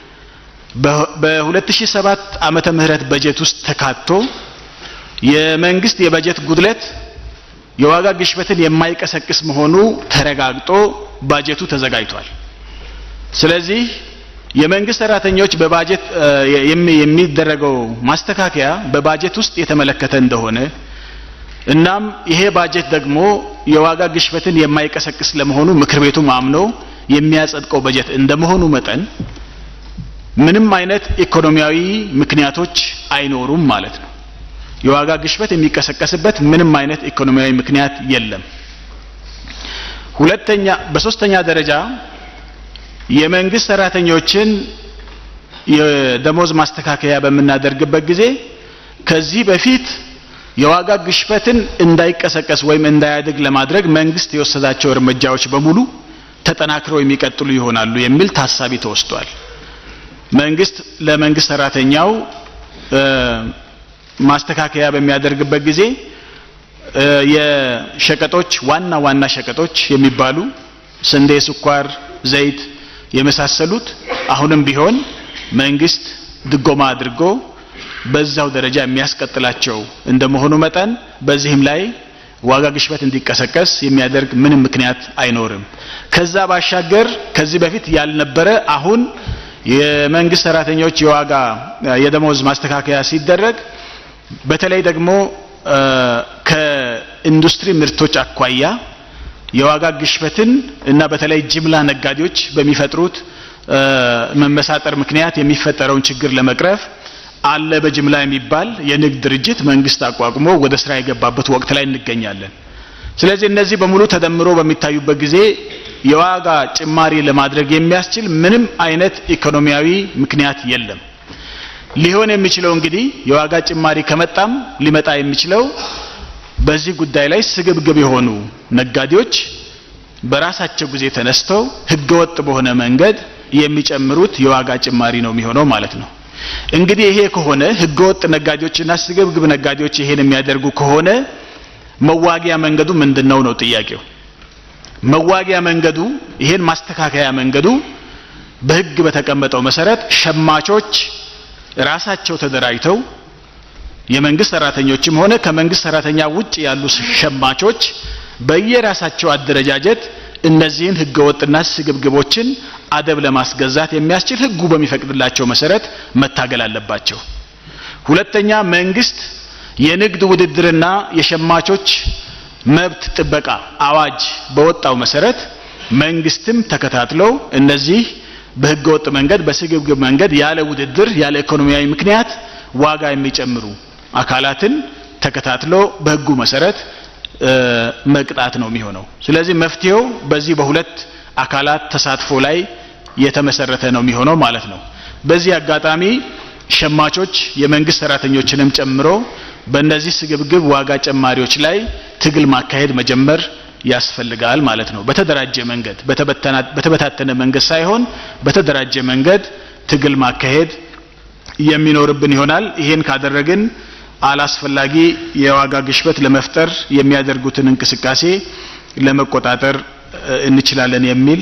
በ2007 ዓመተ ምህረት በጀት ውስጥ ተካቶ የመንግስት የበጀት ጉድለት የዋጋ ግሽበትን የማይቀሰቅስ መሆኑ ተረጋግጦ ባጀቱ ተዘጋጅቷል። ስለዚህ የመንግስት ሰራተኞች በባጀት የሚደረገው ማስተካከያ በባጀት ውስጥ የተመለከተ እንደሆነ እናም ይሄ ባጀት ደግሞ የዋጋ ግሽበትን የማይቀሰቅስ ለመሆኑ ምክር ቤቱ አምኖ የሚያጸድቀው በጀት እንደመሆኑ መጠን ምንም አይነት ኢኮኖሚያዊ ምክንያቶች አይኖሩም ማለት ነው። የዋጋ ግሽበት የሚቀሰቀስበት ምንም አይነት ኢኮኖሚያዊ ምክንያት የለም። ሁለተኛ በሶስተኛ ደረጃ የመንግስት ሰራተኞችን የደሞዝ ማስተካከያ በምናደርግበት ጊዜ ከዚህ በፊት የዋጋ ግሽበትን እንዳይቀሰቀስ ወይም እንዳያድግ ለማድረግ መንግስት የወሰዳቸው እርምጃዎች በሙሉ ተጠናክረው የሚቀጥሉ ይሆናሉ የሚል ታሳቢ ተወስዷል። መንግስት ለመንግስት ሰራተኛው ማስተካከያ በሚያደርግበት ጊዜ የሸቀጦች ዋና ዋና ሸቀጦች የሚባሉ ስንዴ፣ ስኳር፣ ዘይት የመሳሰሉት አሁንም ቢሆን መንግስት ድጎማ አድርጎ በዛው ደረጃ የሚያስቀጥላቸው እንደመሆኑ መጠን በዚህም ላይ ዋጋ ግሽበት እንዲቀሰቀስ የሚያደርግ ምንም ምክንያት አይኖርም። ከዛ ባሻገር ከዚህ በፊት ያልነበረ አሁን የመንግስት ሰራተኞች የዋጋ የደሞዝ ማስተካከያ ሲደረግ በተለይ ደግሞ ከኢንዱስትሪ ምርቶች አኳያ የዋጋ ግሽበትን እና በተለይ ጅምላ ነጋዴዎች በሚፈጥሩት መመሳጠር ምክንያት የሚፈጠረውን ችግር ለመቅረፍ አለ በጅምላ የሚባል የንግድ ድርጅት መንግስት አቋቁሞ ወደ ስራ የገባበት ወቅት ላይ እንገኛለን። ስለዚህ እነዚህ በሙሉ ተደምሮ በሚታዩበት ጊዜ የዋጋ ጭማሪ ለማድረግ የሚያስችል ምንም አይነት ኢኮኖሚያዊ ምክንያት የለም። ሊሆን የሚችለው እንግዲህ የዋጋ ጭማሪ ከመጣም ሊመጣ የሚችለው በዚህ ጉዳይ ላይ ስግብግብ የሆኑ ነጋዴዎች በራሳቸው ጊዜ ተነስተው ህገወጥ በሆነ መንገድ የሚጨምሩት የዋጋ ጭማሪ ነው የሚሆነው ማለት ነው። እንግዲህ ይሄ ከሆነ ህገወጥ ነጋዴዎችና ስግብግብ ነጋዴዎች ይሄን የሚያደርጉ ከሆነ መዋጊያ መንገዱ ምንድነው ነው ጥያቄው። መዋጊያ መንገዱ ይሄን ማስተካከያ መንገዱ በህግ በተቀመጠው መሰረት ሸማቾች ራሳቸው ተደራጅተው የመንግስት ሰራተኞችም ሆነ ከመንግስት ሰራተኛ ውጭ ያሉ ሸማቾች በየራሳቸው አደረጃጀት እነዚህን ህገወጥና ስግብግቦችን አደብ ለማስገዛት የሚያስችል ህጉ በሚፈቅድላቸው መሰረት መታገል አለባቸው። ሁለተኛ መንግስት የንግድ ውድድርና የሸማቾች መብት ጥበቃ አዋጅ በወጣው መሰረት መንግስትም ተከታትሎ እነዚህ በህገወጥ መንገድ በስግብግብ መንገድ ያለ ውድድር ያለ ኢኮኖሚያዊ ምክንያት ዋጋ የሚጨምሩ አካላትን ተከታትሎ በህጉ መሰረት መቅጣት ነው የሚሆነው። ስለዚህ መፍትሄው በዚህ በሁለት አካላት ተሳትፎ ላይ የተመሰረተ ነው የሚሆነው ማለት ነው። በዚህ አጋጣሚ ሸማቾች የመንግስት ሰራተኞችንም ጨምሮ በእነዚህ ስግብግብ ዋጋ ጨማሪዎች ላይ ትግል ማካሄድ መጀመር ያስፈልጋል ማለት ነው። በተደራጀ መንገድ በተበታተነ መንገድ ሳይሆን በተደራጀ መንገድ ትግል ማካሄድ የሚኖርብን ይሆናል። ይሄን ካደረግን አላስፈላጊ የዋጋ ግሽበት ለመፍጠር የሚያደርጉትን እንቅስቃሴ ለመቆጣጠር እንችላለን የሚል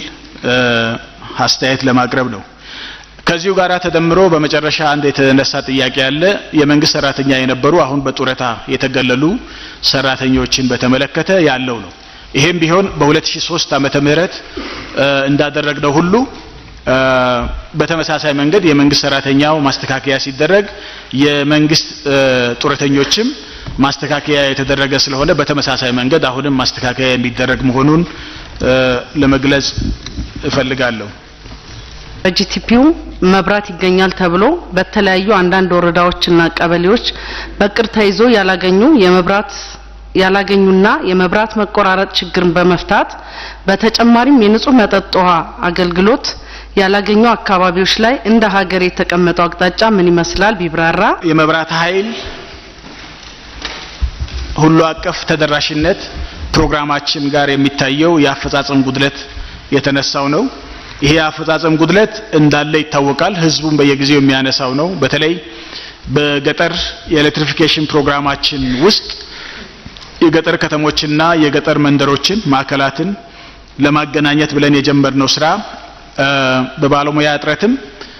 አስተያየት ለማቅረብ ነው። ከዚሁ ጋር ተደምሮ በመጨረሻ አንድ የተነሳ ጥያቄ አለ። የመንግስት ሰራተኛ የነበሩ አሁን በጡረታ የተገለሉ ሰራተኞችን በተመለከተ ያለው ነው። ይሄም ቢሆን በ2003 ዓመተ ምህረት እንዳደረግነው ሁሉ በተመሳሳይ መንገድ የመንግስት ሰራተኛው ማስተካከያ ሲደረግ የመንግስት ጡረተኞችም ማስተካከያ የተደረገ ስለሆነ በተመሳሳይ መንገድ አሁንም ማስተካከያ የሚደረግ መሆኑን ለመግለጽ እፈልጋለሁ። በጂቲፒው መብራት ይገኛል ተብሎ በተለያዩ አንዳንድ ወረዳዎችና ቀበሌዎች በቅር ተይዞ ያላገኙ የመብራት ያላገኙና የመብራት መቆራረጥ ችግርን በመፍታት በተጨማሪም የንጹህ መጠጥ ውሃ አገልግሎት ያላገኙ አካባቢዎች ላይ እንደ ሀገር የተቀመጠው አቅጣጫ ምን ይመስላል ቢብራራ። የመብራት ኃይል ሁሉ አቀፍ ተደራሽነት ፕሮግራማችን ጋር የሚታየው የአፈጻጸም ጉድለት የተነሳው ነው። ይሄ የአፈጻጸም ጉድለት እንዳለ ይታወቃል። ህዝቡም በየጊዜው የሚያነሳው ነው። በተለይ በገጠር የኤሌክትሪፊኬሽን ፕሮግራማችን ውስጥ የገጠር ከተሞችና የገጠር መንደሮችን ማዕከላትን ለማገናኘት ብለን የጀመርነው ስራ በባለሙያ እጥረትም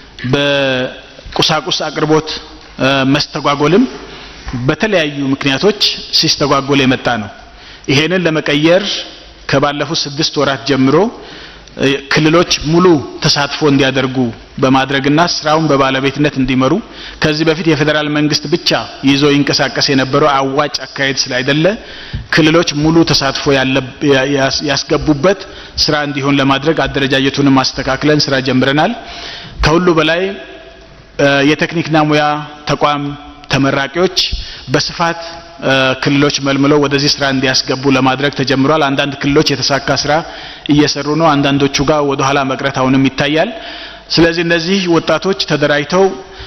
በቁሳቁስ አቅርቦት መስተጓጎልም በተለያዩ ምክንያቶች ሲስተጓጎል የመጣ ነው። ይሄንን ለመቀየር ከባለፉት ስድስት ወራት ጀምሮ ክልሎች ሙሉ ተሳትፎ እንዲያደርጉ በማድረግና ስራውን በባለቤትነት እንዲመሩ ከዚህ በፊት የፌዴራል መንግስት ብቻ ይዞ ይንቀሳቀስ የነበረው አዋጭ አካሄድ ስላይደለ ክልሎች ሙሉ ተሳትፎ ያስገቡበት ስራ እንዲሆን ለማድረግ አደረጃጀቱንም ማስተካክለን ስራ ጀምረናል። ከሁሉ በላይ የቴክኒክና ሙያ ተቋም ተመራቂዎች በስፋት ክልሎች መልምለው ወደዚህ ስራ እንዲያስገቡ ለማድረግ ተጀምሯል። አንዳንድ ክልሎች የተሳካ ስራ እየሰሩ ነው። አንዳንዶቹ ጋር ወደ ኋላ መቅረት አሁንም ይታያል። ስለዚህ እነዚህ ወጣቶች ተደራጅተው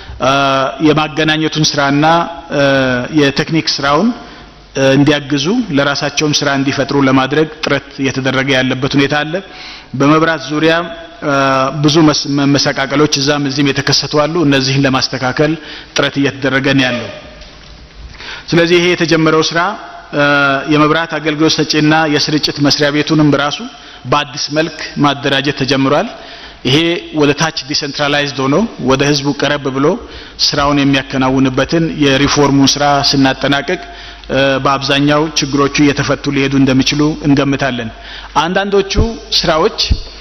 የማገናኘቱን ስራና የቴክኒክ ስራውን እንዲያግዙ ለራሳቸውም ስራ እንዲፈጥሩ ለማድረግ ጥረት እየተደረገ ያለበት ሁኔታ አለ። በመብራት ዙሪያ ብዙ መሰቃቀሎች እዛም እዚህም የተከሰቱ አሉ። እነዚህን ለማስተካከል ጥረት እየተደረገ ነው ያለው። ስለዚህ ይሄ የተጀመረው ስራ የመብራት አገልግሎት ሰጪና የስርጭት መስሪያ ቤቱንም በራሱ በአዲስ መልክ ማደራጀት ተጀምሯል። ይሄ ወደ ታች ዲሰንትራላይዝድ ሆኖ ወደ ህዝቡ ቀረብ ብሎ ስራውን የሚያከናውንበትን የሪፎርሙን ስራ ስናጠናቅቅ በአብዛኛው ችግሮቹ እየተፈቱ ሊሄዱ እንደሚችሉ እንገምታለን። አንዳንዶቹ ስራዎች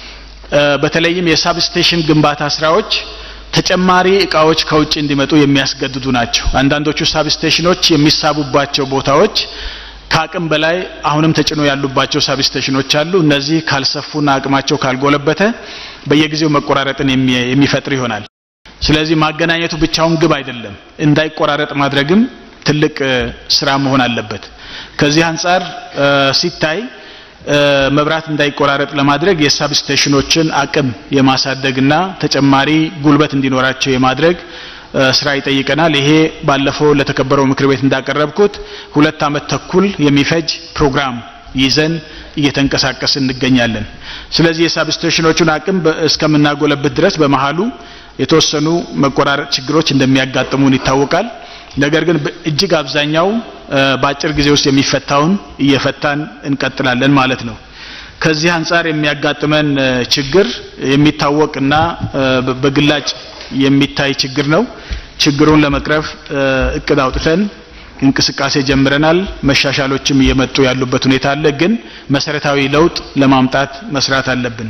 በተለይም የሳብስቴሽን ግንባታ ስራዎች ተጨማሪ እቃዎች ከውጭ እንዲመጡ የሚያስገድዱ ናቸው። አንዳንዶቹ ሳብስቴሽኖች የሚሳቡባቸው ቦታዎች ከአቅም በላይ አሁንም ተጭኖ ያሉባቸው ሳብስቴሽኖች አሉ። እነዚህ ካልሰፉና አቅማቸው ካልጎለበተ በየጊዜው መቆራረጥን የሚፈጥር ይሆናል። ስለዚህ ማገናኘቱ ብቻውን ግብ አይደለም፣ እንዳይቆራረጥ ማድረግም ትልቅ ስራ መሆን አለበት። ከዚህ አንጻር ሲታይ መብራት እንዳይቆራረጥ ለማድረግ የሳብስቴሽኖችን አቅም የማሳደግና ተጨማሪ ጉልበት እንዲኖራቸው የማድረግ ስራ ይጠይቀናል። ይሄ ባለፈው ለተከበረው ምክር ቤት እንዳቀረብኩት ሁለት አመት ተኩል የሚፈጅ ፕሮግራም ይዘን እየተንቀሳቀስ እንገኛለን። ስለዚህ የሳብስቴሽኖቹን አቅም እስከምናጎለብት ድረስ በመሀሉ የተወሰኑ መቆራረጥ ችግሮች እንደሚያጋጥሙን ይታወቃል። ነገር ግን እጅግ አብዛኛው በአጭር ጊዜ ውስጥ የሚፈታውን እየፈታን እንቀጥላለን ማለት ነው። ከዚህ አንጻር የሚያጋጥመን ችግር የሚታወቅና በግላጭ የሚታይ ችግር ነው። ችግሩን ለመቅረፍ እቅድ አውጥተን እንቅስቃሴ ጀምረናል። መሻሻሎችም እየመጡ ያሉበት ሁኔታ አለ። ግን መሰረታዊ ለውጥ ለማምጣት መስራት አለብን።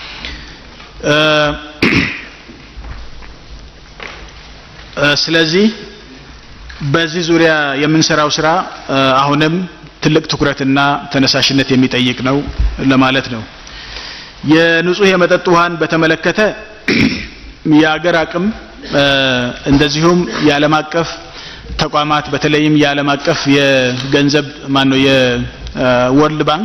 ስለዚህ በዚህ ዙሪያ የምንሰራው ስራ አሁንም ትልቅ ትኩረትና ተነሳሽነት የሚጠይቅ ነው ለማለት ነው። የንጹህ የመጠጥ ውሃን በተመለከተ የአገር አቅም እንደዚሁም የዓለም አቀፍ ተቋማት በተለይም የዓለም አቀፍ የገንዘብ ማን ነው የወርልድ ባንክ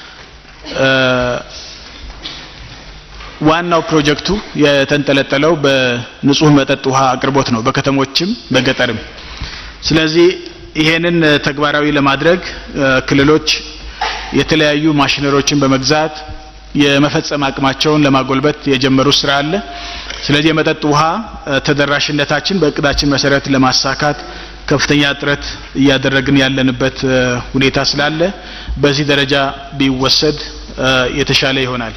ዋናው ፕሮጀክቱ የተንጠለጠለው በንጹህ መጠጥ ውሃ አቅርቦት ነው፣ በከተሞችም በገጠርም። ስለዚህ ይሄንን ተግባራዊ ለማድረግ ክልሎች የተለያዩ ማሽነሪዎችን በመግዛት የመፈጸም አቅማቸውን ለማጎልበት የጀመሩት ስራ አለ። ስለዚህ የመጠጥ ውሃ ተደራሽነታችን በእቅዳችን መሰረት ለማሳካት ከፍተኛ ጥረት እያደረግን ያለንበት ሁኔታ ስላለ በዚህ ደረጃ ቢወሰድ የተሻለ ይሆናል።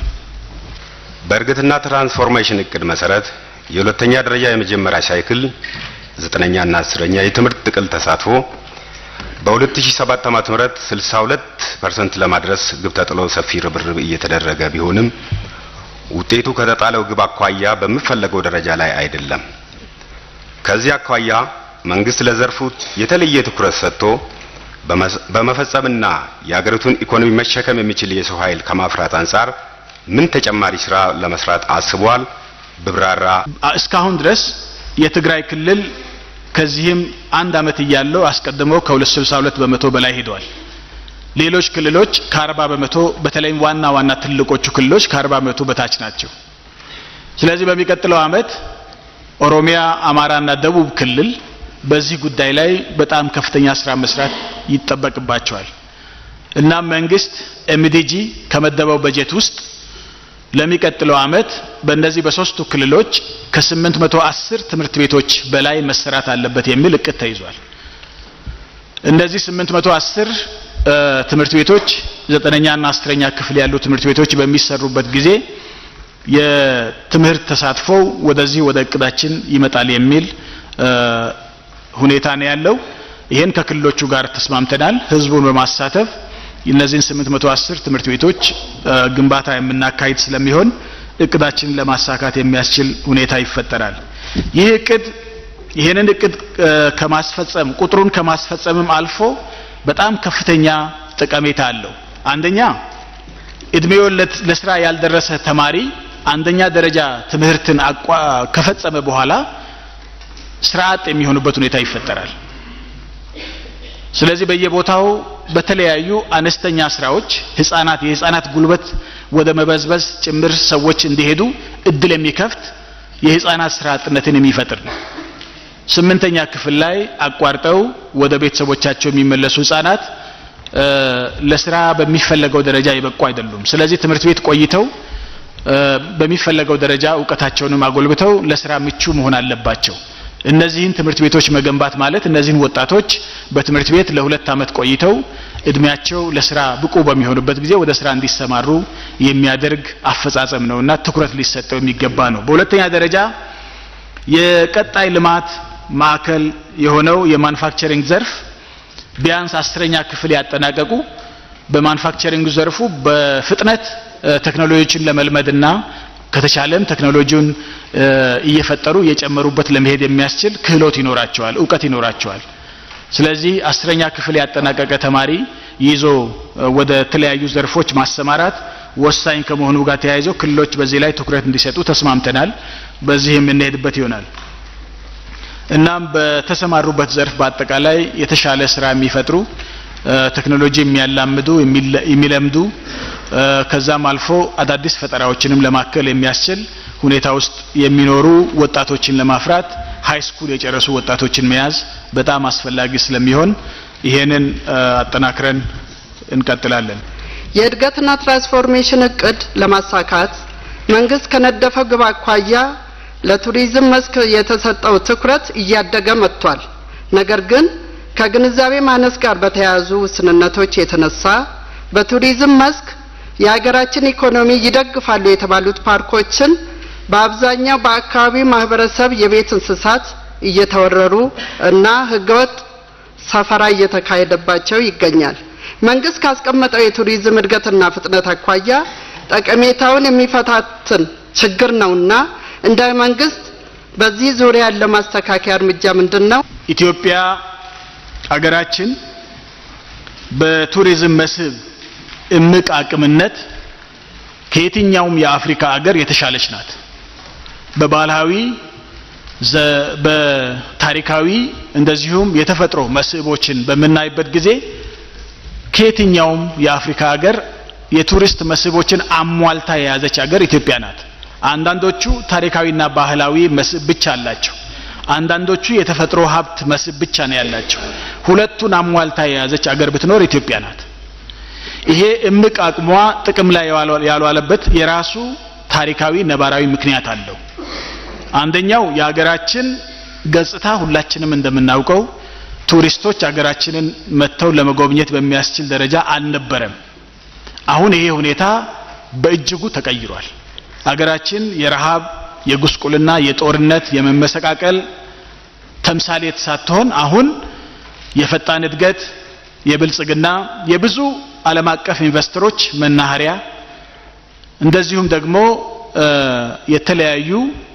በእድገትና ትራንስፎርሜሽን እቅድ መሰረት የሁለተኛ ደረጃ የመጀመሪያ ሳይክል ዘጠነኛና አስረኛ የትምህርት ጥቅል ተሳትፎ በ2007 ዓ.ም 62 ፐርሰንት ለማድረስ ግብ ተጥሎ ሰፊ ርብርብ እየተደረገ ቢሆንም ውጤቱ ከተጣለው ግብ አኳያ በሚፈለገው ደረጃ ላይ አይደለም። ከዚህ አኳያ መንግስት ለዘርፉ የተለየ ትኩረት ሰጥቶ በመፈጸምና የሀገሪቱን ኢኮኖሚ መሸከም የሚችል የሰው ኃይል ከማፍራት አንጻር ምን ተጨማሪ ስራ ለመስራት አስቧል? ብብራራ። እስካሁን ድረስ የትግራይ ክልል ከዚህም አንድ አመት እያለው አስቀድሞ ከ262 በመቶ በላይ ሄደዋል። ሌሎች ክልሎች ከ40 በመቶ በተለይም ዋና ዋና ትልቆቹ ክልሎች ከ40 በመቶ በታች ናቸው። ስለዚህ በሚቀጥለው አመት ኦሮሚያ፣ አማራና ደቡብ ክልል በዚህ ጉዳይ ላይ በጣም ከፍተኛ ስራ መስራት ይጠበቅባቸዋል። እናም መንግስት ኤምዲጂ ከመደበው በጀት ውስጥ ለሚቀጥለው አመት በእነዚህ በሶስቱ ክልሎች ከ810 ትምህርት ቤቶች በላይ መሰራት አለበት የሚል እቅድ ተይዟል። እነዚህ 810 ትምህርት ቤቶች ዘጠነኛና አስረኛ ክፍል ያሉ ትምህርት ቤቶች በሚሰሩበት ጊዜ የትምህርት ተሳትፎው ወደዚህ ወደ እቅዳችን ይመጣል የሚል ሁኔታ ነው ያለው። ይህን ከክልሎቹ ጋር ተስማምተናል። ህዝቡን በማሳተፍ እነዚህን 810 ትምህርት ቤቶች ግንባታ የምናካሂድ ስለሚሆን እቅዳችንን ለማሳካት የሚያስችል ሁኔታ ይፈጠራል። ይህ እቅድ ይህንን እቅድ ከማስፈጸም ቁጥሩን ከማስፈጸምም አልፎ በጣም ከፍተኛ ጠቀሜታ አለው። አንደኛ እድሜው ለስራ ያልደረሰ ተማሪ አንደኛ ደረጃ ትምህርትን ከፈጸመ በኋላ ስራ አጥ የሚሆኑበት ሁኔታ ይፈጠራል። ስለዚህ በየቦታው በተለያዩ አነስተኛ ስራዎች ህፃናት የህፃናት ጉልበት ወደ መበዝበዝ ጭምር ሰዎች እንዲሄዱ እድል የሚከፍት የህፃናት ስራ አጥነትን የሚፈጥር ነው። ስምንተኛ ክፍል ላይ አቋርጠው ወደ ቤተሰቦቻቸው የሚመለሱ ህፃናት ለስራ በሚፈለገው ደረጃ የበቁ አይደሉም። ስለዚህ ትምህርት ቤት ቆይተው በሚፈለገው ደረጃ እውቀታቸውንም አጎልብተው ለስራ ምቹ መሆን አለባቸው። እነዚህን ትምህርት ቤቶች መገንባት ማለት እነዚህን ወጣቶች በትምህርት ቤት ለሁለት ዓመት ቆይተው እድሜያቸው ለስራ ብቁ በሚሆኑበት ጊዜ ወደ ስራ እንዲሰማሩ የሚያደርግ አፈጻጸም ነውና ትኩረት ሊሰጠው የሚገባ ነው። በሁለተኛ ደረጃ የቀጣይ ልማት ማዕከል የሆነው የማኑፋክቸሪንግ ዘርፍ ቢያንስ አስረኛ ክፍል ያጠናቀቁ በማኑፋክቸሪንግ ዘርፉ በፍጥነት ቴክኖሎጂዎችን ለመልመድና ከተቻለም ቴክኖሎጂውን እየፈጠሩ እየጨመሩበት ለመሄድ የሚያስችል ክህሎት ይኖራቸዋል፣ እውቀት ይኖራቸዋል። ስለዚህ አስረኛ ክፍል ያጠናቀቀ ተማሪ ይዞ ወደ ተለያዩ ዘርፎች ማሰማራት ወሳኝ ከመሆኑ ጋር ተያይዘው ክልሎች በዚህ ላይ ትኩረት እንዲሰጡ ተስማምተናል። በዚህ የምንሄድበት ይሆናል። እናም በተሰማሩበት ዘርፍ በአጠቃላይ የተሻለ ስራ የሚፈጥሩ ቴክኖሎጂ የሚያላምዱ የሚለምዱ ከዛም አልፎ አዳዲስ ፈጠራዎችንም ለማከል የሚያስችል ሁኔታ ውስጥ የሚኖሩ ወጣቶችን ለማፍራት ሃይ ስኩል የጨረሱ ወጣቶችን መያዝ በጣም አስፈላጊ ስለሚሆን ይሄንን አጠናክረን እንቀጥላለን። የእድገትና ትራንስፎርሜሽን እቅድ ለማሳካት መንግስት ከነደፈው ግብ አኳያ ለቱሪዝም መስክ የተሰጠው ትኩረት እያደገ መጥቷል። ነገር ግን ከግንዛቤ ማነስ ጋር በተያያዙ ውስንነቶች የተነሳ በቱሪዝም መስክ የሀገራችን ኢኮኖሚ ይደግፋሉ የተባሉት ፓርኮችን በአብዛኛው በአካባቢው ማህበረሰብ የቤት እንስሳት እየተወረሩ እና ህገወጥ ሰፈራ እየተካሄደባቸው ይገኛል። መንግስት ካስቀመጠው የቱሪዝም እድገትና ፍጥነት አኳያ ጠቀሜታውን የሚፈታትን ችግር ነውና እንደ መንግስት በዚህ ዙሪያ ያለው ማስተካከያ እርምጃ ምንድን ነው? ኢትዮጵያ ሀገራችን በቱሪዝም መስህብ እምቅ አቅምነት ከየትኛውም የአፍሪካ ሀገር የተሻለች ናት። በባህላዊ በታሪካዊ እንደዚሁም የተፈጥሮ መስህቦችን በምናይበት ጊዜ ከየትኛውም የአፍሪካ ሀገር የቱሪስት መስህቦችን አሟልታ የያዘች ሀገር ኢትዮጵያ ናት። አንዳንዶቹ ታሪካዊና ባህላዊ መስህብ ብቻ አላቸው። አንዳንዶቹ የተፈጥሮ ሀብት መስህብ ብቻ ነው ያላቸው። ሁለቱን አሟልታ የያዘች አገር ብትኖር ኢትዮጵያ ናት። ይሄ እምቅ አቅሟ ጥቅም ላይ ያልዋለበት የራሱ ታሪካዊ ነባራዊ ምክንያት አለው። አንደኛው የሀገራችን ገጽታ ሁላችንም እንደምናውቀው ቱሪስቶች ሀገራችንን መጥተው ለመጎብኘት በሚያስችል ደረጃ አልነበረም። አሁን ይሄ ሁኔታ በእጅጉ ተቀይሯል። ሀገራችን የረሃብ፣ የጉስቁልና፣ የጦርነት፣ የመመሰቃቀል ተምሳሌት ሳትሆን አሁን የፈጣን እድገት፣ የብልጽግና፣ የብዙ ዓለም አቀፍ ኢንቨስተሮች መናኸሪያ እንደዚሁም ደግሞ የተለያዩ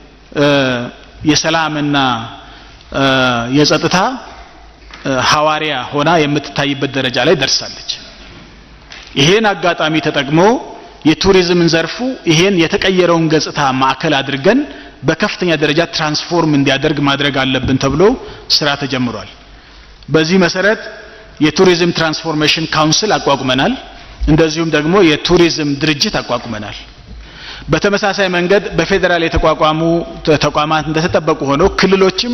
የሰላምና የጸጥታ ሐዋርያ ሆና የምትታይበት ደረጃ ላይ ደርሳለች። ይሄን አጋጣሚ ተጠቅሞ የቱሪዝምን ዘርፉ ይሄን የተቀየረውን ገጽታ ማዕከል አድርገን በከፍተኛ ደረጃ ትራንስፎርም እንዲያደርግ ማድረግ አለብን ተብሎ ስራ ተጀምሯል። በዚህ መሰረት የቱሪዝም ትራንስፎርሜሽን ካውንስል አቋቁመናል። እንደዚሁም ደግሞ የቱሪዝም ድርጅት አቋቁመናል። በተመሳሳይ መንገድ በፌዴራል የተቋቋሙ ተቋማት እንደተጠበቁ ሆነው ክልሎችም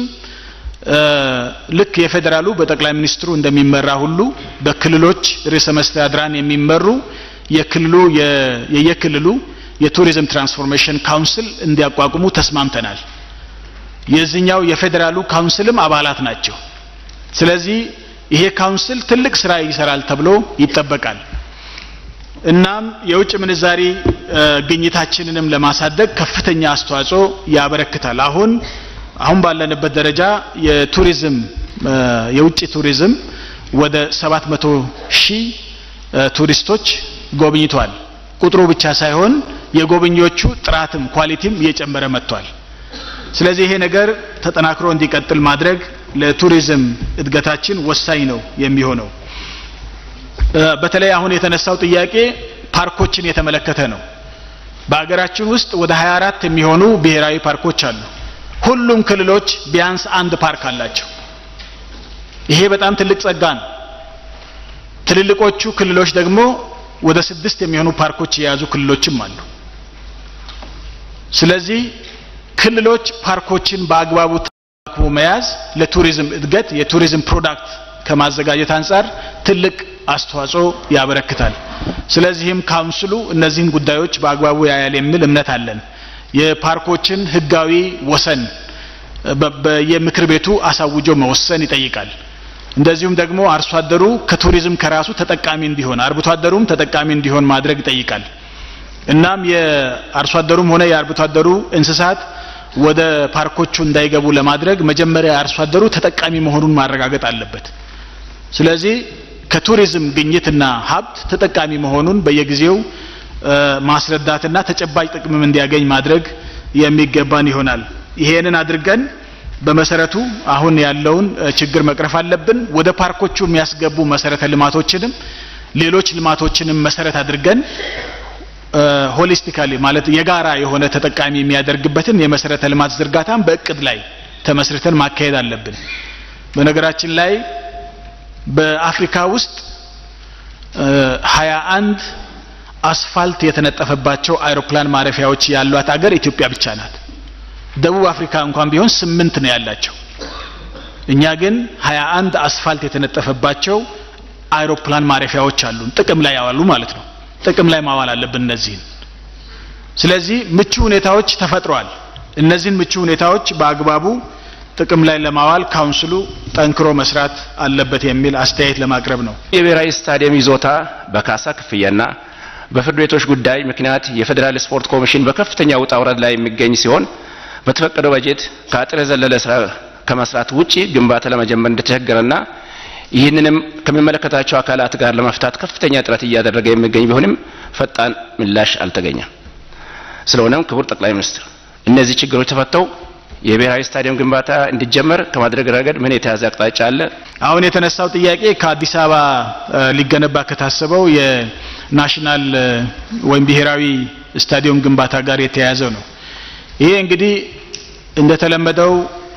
ልክ የፌዴራሉ በጠቅላይ ሚኒስትሩ እንደሚመራ ሁሉ በክልሎች ርዕሰ መስተዳድራን የሚመሩ የክልሉ የየክልሉ የቱሪዝም ትራንስፎርሜሽን ካውንስል እንዲያቋቁሙ ተስማምተናል። የዚህኛው የፌዴራሉ ካውንስልም አባላት ናቸው። ስለዚህ ይሄ ካውንስል ትልቅ ስራ ይሰራል ተብሎ ይጠበቃል። እናም የውጭ ምንዛሪ ግኝታችንንም ለማሳደግ ከፍተኛ አስተዋጽኦ ያበረክታል። አሁን አሁን ባለንበት ደረጃ የቱሪዝም የውጭ ቱሪዝም ወደ 700 ሺህ ቱሪስቶች ጎብኝቷል። ቁጥሩ ብቻ ሳይሆን የጎብኚዎቹ ጥራትም ኳሊቲም እየጨመረ መጥቷል። ስለዚህ ይሄ ነገር ተጠናክሮ እንዲቀጥል ማድረግ ለቱሪዝም እድገታችን ወሳኝ ነው የሚሆነው። በተለይ አሁን የተነሳው ጥያቄ ፓርኮችን የተመለከተ ነው። በሀገራችን ውስጥ ወደ 24 የሚሆኑ ብሔራዊ ፓርኮች አሉ። ሁሉም ክልሎች ቢያንስ አንድ ፓርክ አላቸው። ይሄ በጣም ትልቅ ጸጋ ነው። ትልልቆቹ ክልሎች ደግሞ ወደ ስድስት የሚሆኑ ፓርኮች የያዙ ክልሎችም አሉ። ስለዚህ ክልሎች ፓርኮችን በአግባቡ ተንከባክቦ መያዝ ለቱሪዝም እድገት የቱሪዝም ፕሮዳክት ከማዘጋጀት አንጻር ትልቅ አስተዋጽኦ ያበረክታል። ስለዚህም ካውንስሉ እነዚህን ጉዳዮች በአግባቡ ያያል የሚል እምነት አለን። የፓርኮችን ህጋዊ ወሰን በየምክር ቤቱ አሳውጆ መወሰን ይጠይቃል። እንደዚሁም ደግሞ አርሶ አደሩ ከቱሪዝም ከራሱ ተጠቃሚ እንዲሆን አርብቶ አደሩም ተጠቃሚ እንዲሆን ማድረግ ይጠይቃል። እናም የአርሶ አደሩም ሆነ የአርብቶ አደሩ እንስሳት ወደ ፓርኮቹ እንዳይገቡ ለማድረግ መጀመሪያ አርሶ አደሩ ተጠቃሚ መሆኑን ማረጋገጥ አለበት። ስለዚህ ከቱሪዝም ግኝትና ሀብት ተጠቃሚ መሆኑን በየጊዜው ማስረዳትና ተጨባጭ ጥቅምም እንዲያገኝ ማድረግ የሚገባን ይሆናል። ይሄንን አድርገን በመሰረቱ አሁን ያለውን ችግር መቅረፍ አለብን። ወደ ፓርኮቹ የሚያስገቡ መሰረተ ልማቶችንም ሌሎች ልማቶችንም መሰረት አድርገን ሆሊስቲካሊ ማለት የጋራ የሆነ ተጠቃሚ የሚያደርግበትን የመሰረተ ልማት ዝርጋታን በእቅድ ላይ ተመስርተን ማካሄድ አለብን። በነገራችን ላይ በአፍሪካ ውስጥ ሀያ አንድ አስፋልት የተነጠፈባቸው አይሮፕላን ማረፊያዎች ያሏት አገር ኢትዮጵያ ብቻ ናት። ደቡብ አፍሪካ እንኳን ቢሆን ስምንት ነው ያላቸው። እኛ ግን ሀያ አንድ አስፋልት የተነጠፈባቸው አይሮፕላን ማረፊያዎች አሉን። ጥቅም ላይ ያዋሉ ማለት ነው። ጥቅም ላይ ማዋል አለብን እነዚህን። ስለዚህ ምቹ ሁኔታዎች ተፈጥረዋል። እነዚህን ምቹ ሁኔታዎች በአግባቡ ጥቅም ላይ ለማዋል ካውንስሉ ጠንክሮ መስራት አለበት የሚል አስተያየት ለማቅረብ ነው። የብሔራዊ ስታዲየም ይዞታ በካሳ ክፍያና በፍርድ ቤቶች ጉዳይ ምክንያት የፌዴራል ስፖርት ኮሚሽን በከፍተኛ ውጣ ውረድ ላይ የሚገኝ ሲሆን በተፈቀደው በጀት ከአጥር የዘለለ ስራ ከመስራት ውጪ ግንባታ ለመጀመር እንደተቸገረና ይህንንም ከሚመለከታቸው አካላት ጋር ለመፍታት ከፍተኛ ጥረት እያደረገ የሚገኝ ቢሆንም ፈጣን ምላሽ አልተገኘም። ስለሆነም ክቡር ጠቅላይ ሚኒስትር እነዚህ ችግሮች ተፈተው የብሔራዊ ስታዲየም ግንባታ እንዲጀመር ከማድረግ ረገድ ምን የተያዘ አቅጣጫ አለ? አሁን የተነሳው ጥያቄ ከአዲስ አበባ ሊገነባ ከታሰበው የናሽናል ወይም ብሔራዊ ስታዲየም ግንባታ ጋር የተያያዘው ነው። ይሄ እንግዲህ እንደተለመደው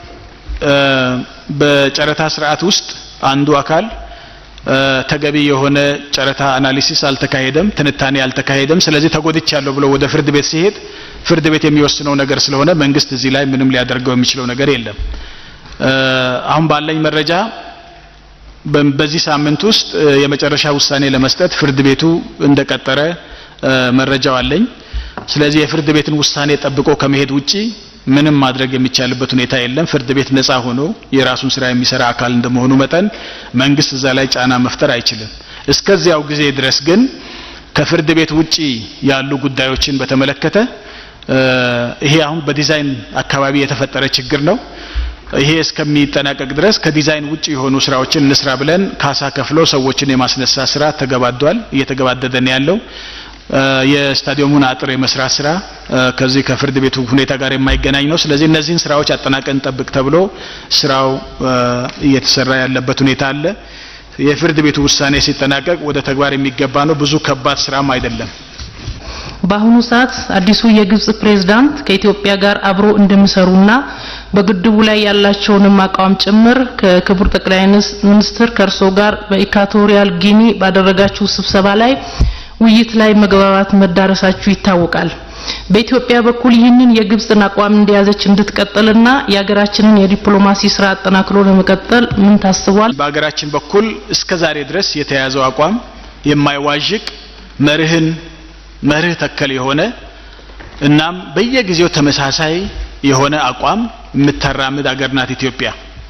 በጨረታ ስርዓት ውስጥ አንዱ አካል ተገቢ የሆነ ጨረታ አናሊሲስ አልተካሄደም፣ ትንታኔ አልተካሄደም። ስለዚህ ተጎድቻለሁ ብሎ ወደ ፍርድ ቤት ሲሄድ ፍርድ ቤት የሚወስነው ነገር ስለሆነ መንግስት እዚህ ላይ ምንም ሊያደርገው የሚችለው ነገር የለም። አሁን ባለኝ መረጃ በዚህ ሳምንት ውስጥ የመጨረሻ ውሳኔ ለመስጠት ፍርድ ቤቱ እንደቀጠረ መረጃው አለኝ። ስለዚህ የፍርድ ቤትን ውሳኔ ጠብቆ ከመሄድ ውጪ ምንም ማድረግ የሚቻልበት ሁኔታ የለም። ፍርድ ቤት ነጻ ሆኖ የራሱን ስራ የሚሰራ አካል እንደመሆኑ መጠን መንግስት እዛ ላይ ጫና መፍጠር አይችልም። እስከዚያው ጊዜ ድረስ ግን ከፍርድ ቤት ውጪ ያሉ ጉዳዮችን በተመለከተ ይሄ አሁን በዲዛይን አካባቢ የተፈጠረ ችግር ነው። ይሄ እስከሚጠናቀቅ ድረስ ከዲዛይን ውጭ የሆኑ ስራዎችን እንስራ ብለን ካሳ ከፍሎ ሰዎችን የማስነሳ ስራ ተገባዷል፣ እየተገባደደ ነው ያለው። የስታዲየሙን አጥር የመስራት ስራ ከዚህ ከፍርድ ቤቱ ሁኔታ ጋር የማይገናኝ ነው። ስለዚህ እነዚህን ስራዎች አጠናቀን ጠብቅ ተብሎ ስራው እየተሰራ ያለበት ሁኔታ አለ። የፍርድ ቤቱ ውሳኔ ሲጠናቀቅ ወደ ተግባር የሚገባ ነው። ብዙ ከባድ ስራም አይደለም። በአሁኑ ሰዓት አዲሱ የግብጽ ፕሬዝዳንት ከኢትዮጵያ ጋር አብሮ እንደሚሰሩና በግድቡ ላይ ያላቸውንም አቋም ጭምር ከክቡር ጠቅላይ ሚኒስትር ከእርሶ ጋር በኢኳቶሪያል ጊኒ ባደረጋችሁ ስብሰባ ላይ ውይይት ላይ መግባባት መዳረሳችሁ ይታወቃል። በኢትዮጵያ በኩል ይህንን የግብጽን አቋም እንደያዘች እንድትቀጥልና የሀገራችንን የዲፕሎማሲ ስራ አጠናክሮ ለመቀጠል ምን ታስቧል? በሀገራችን በኩል እስከ ዛሬ ድረስ የተያዘው አቋም የማይዋዥቅ መርህን መርህ ተከል የሆነ እናም በየጊዜው ተመሳሳይ የሆነ አቋም የምታራምድ አገር ናት ኢትዮጵያ።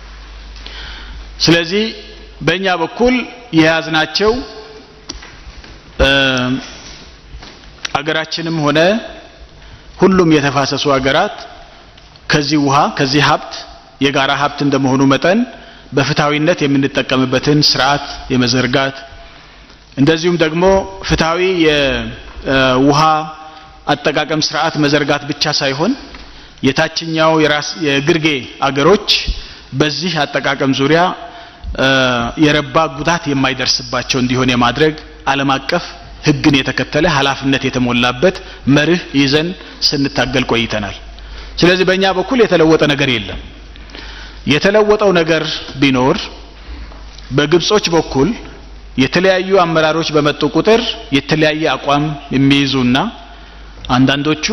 ስለዚህ በእኛ በኩል የያዝናቸው አገራችንም ሆነ ሁሉም የተፋሰሱ ሀገራት ከዚህ ውሃ ከዚህ ሀብት የጋራ ሀብት እንደመሆኑ መጠን በፍትሐዊነት የምንጠቀምበትን ስርዓት የመዘርጋት እንደዚሁም ደግሞ ፍትሐዊ የውሃ አጠቃቀም ስርዓት መዘርጋት ብቻ ሳይሆን የታችኛው የራስ የግርጌ አገሮች በዚህ አጠቃቀም ዙሪያ የረባ ጉዳት የማይደርስባቸው እንዲሆን የማድረግ ዓለም አቀፍ ሕግን የተከተለ ኃላፊነት የተሞላበት መርህ ይዘን ስንታገል ቆይተናል። ስለዚህ በእኛ በኩል የተለወጠ ነገር የለም። የተለወጠው ነገር ቢኖር በግብጾች በኩል የተለያዩ አመራሮች በመጡ ቁጥር የተለያየ አቋም የሚይዙና አንዳንዶቹ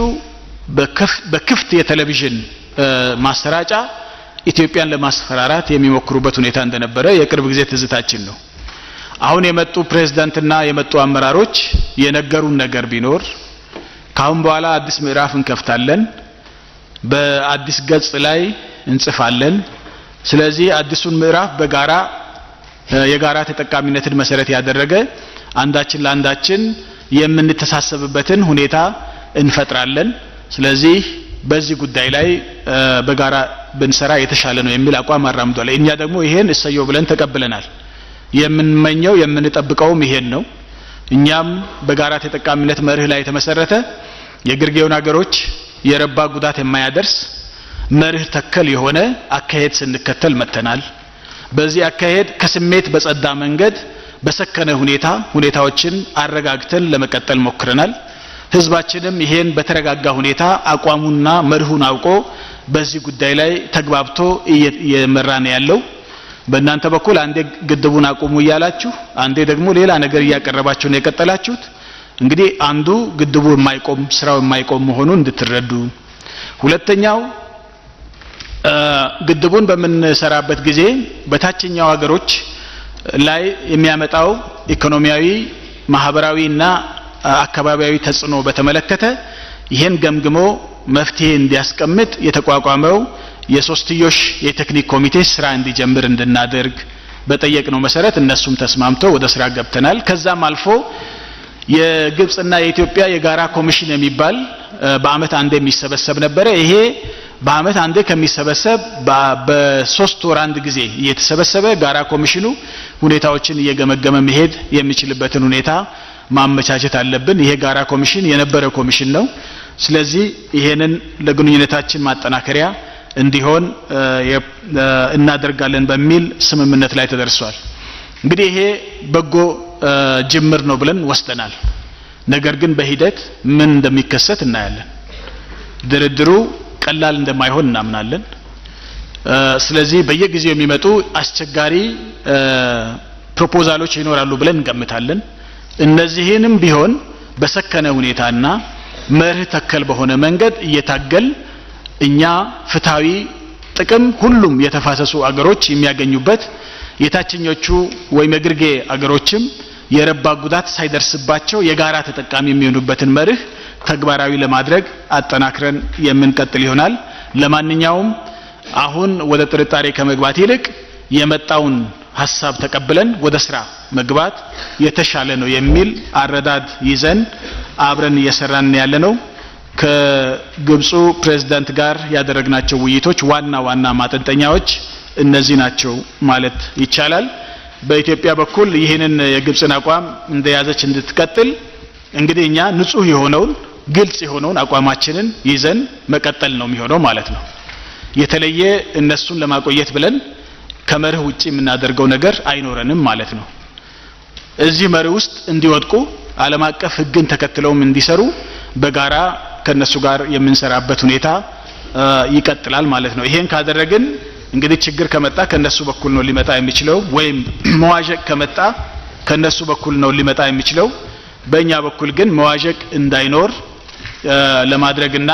በክፍት የቴሌቪዥን ማሰራጫ ኢትዮጵያን ለማስፈራራት የሚሞክሩበት ሁኔታ እንደነበረ የቅርብ ጊዜ ትዝታችን ነው። አሁን የመጡ ፕሬዝዳንትና የመጡ አመራሮች የነገሩን ነገር ቢኖር ካሁን በኋላ አዲስ ምዕራፍ እንከፍታለን፣ በአዲስ ገጽ ላይ እንጽፋለን። ስለዚህ አዲሱን ምዕራፍ በጋራ የጋራ ተጠቃሚነትን መሰረት ያደረገ አንዳችን ለአንዳችን የምንተሳሰብበትን ሁኔታ እንፈጥራለን። ስለዚህ በዚህ ጉዳይ ላይ በጋራ ብንሰራ የተሻለ ነው የሚል አቋም አራምዷል። እኛ ደግሞ ይሄን እሰየው ብለን ተቀብለናል። የምንመኘው የምንጠብቀውም ይሄን ነው። እኛም በጋራ ተጠቃሚነት መርህ ላይ የተመሰረተ የግርጌውን ሀገሮች የረባ ጉዳት የማያደርስ መርህ ተከል የሆነ አካሄድ ስንከተል መጥተናል። በዚህ አካሄድ ከስሜት በጸዳ መንገድ በሰከነ ሁኔታ ሁኔታዎችን አረጋግተን ለመቀጠል ሞክረናል። ህዝባችንም ይሄን በተረጋጋ ሁኔታ አቋሙና መርሁን አውቆ በዚህ ጉዳይ ላይ ተግባብቶ እየመራ ነው ያለው። በእናንተ በኩል አንዴ ግድቡን አቁሙ እያላችሁ፣ አንዴ ደግሞ ሌላ ነገር እያቀረባችሁ ነው የቀጠላችሁት። እንግዲህ አንዱ ግድቡ የማይቆም ስራው የማይቆም መሆኑን እንድትረዱ፣ ሁለተኛው ግድቡን በምንሰራበት ጊዜ በታችኛው ሀገሮች ላይ የሚያመጣው ኢኮኖሚያዊ፣ ማህበራዊ እና አካባቢያዊ ተጽዕኖ በተመለከተ ይህን ገምግሞ መፍትሄ እንዲያስቀምጥ የተቋቋመው የሶስትዮሽ የቴክኒክ ኮሚቴ ስራ እንዲጀምር እንድናደርግ በጠየቅነው መሰረት እነሱም ተስማምተው ወደ ስራ ገብተናል። ከዛም አልፎ የግብጽና የኢትዮጵያ የጋራ ኮሚሽን የሚባል በአመት አንዴ የሚሰበሰብ ነበረ። ይሄ በአመት አንዴ ከሚሰበሰብ በሶስት ወር አንድ ጊዜ እየተሰበሰበ ጋራ ኮሚሽኑ ሁኔታዎችን እየገመገመ መሄድ የሚችልበትን ሁኔታ ማመቻቸት አለብን። ይሄ ጋራ ኮሚሽን የነበረ ኮሚሽን ነው። ስለዚህ ይሄንን ለግንኙነታችን ማጠናከሪያ እንዲሆን እናደርጋለን በሚል ስምምነት ላይ ተደርሷል። እንግዲህ ይሄ በጎ ጅምር ነው ብለን ወስደናል። ነገር ግን በሂደት ምን እንደሚከሰት እናያለን። ድርድሩ ቀላል እንደማይሆን እናምናለን። ስለዚህ በየጊዜው የሚመጡ አስቸጋሪ ፕሮፖዛሎች ይኖራሉ ብለን እንገምታለን። እነዚህንም ቢሆን በሰከነ ሁኔታና መርህ ተከል በሆነ መንገድ እየታገል እኛ ፍትሃዊ ጥቅም ሁሉም የተፋሰሱ አገሮች የሚያገኙበት የታችኞቹ ወይም የግርጌ አገሮችም የረባ ጉዳት ሳይደርስባቸው የጋራ ተጠቃሚ የሚሆኑበትን መርህ ተግባራዊ ለማድረግ አጠናክረን የምንቀጥል ይሆናል። ለማንኛውም አሁን ወደ ጥርጣሬ ከመግባት ይልቅ የመጣውን ሀሳብ ተቀብለን ወደ ስራ መግባት የተሻለ ነው የሚል አረዳድ ይዘን አብረን እየሰራን ያለ ነው። ከግብፁ ፕሬዝዳንት ጋር ያደረግናቸው ውይይቶች ዋና ዋና ማጠንጠኛዎች እነዚህ ናቸው ማለት ይቻላል። በኢትዮጵያ በኩል ይህንን የግብፅን አቋም እንደያዘች እንድትቀጥል እንግዲህ እኛ ንጹህ የሆነውን ግልጽ የሆነውን አቋማችንን ይዘን መቀጠል ነው የሚሆነው ማለት ነው። የተለየ እነሱን ለማቆየት ብለን ከመርህ ውጪ የምናደርገው ነገር አይኖረንም ማለት ነው። እዚህ መርህ ውስጥ እንዲወድቁ ዓለም አቀፍ ሕግን ተከትለውም እንዲሰሩ በጋራ ከነሱ ጋር የምንሰራበት ሁኔታ ይቀጥላል ማለት ነው። ይሄን ካደረግን እንግዲህ ችግር ከመጣ ከነሱ በኩል ነው ሊመጣ የሚችለው፣ ወይም መዋዠቅ ከመጣ ከነሱ በኩል ነው ሊመጣ የሚችለው። በእኛ በኩል ግን መዋዠቅ እንዳይኖር ለማድረግና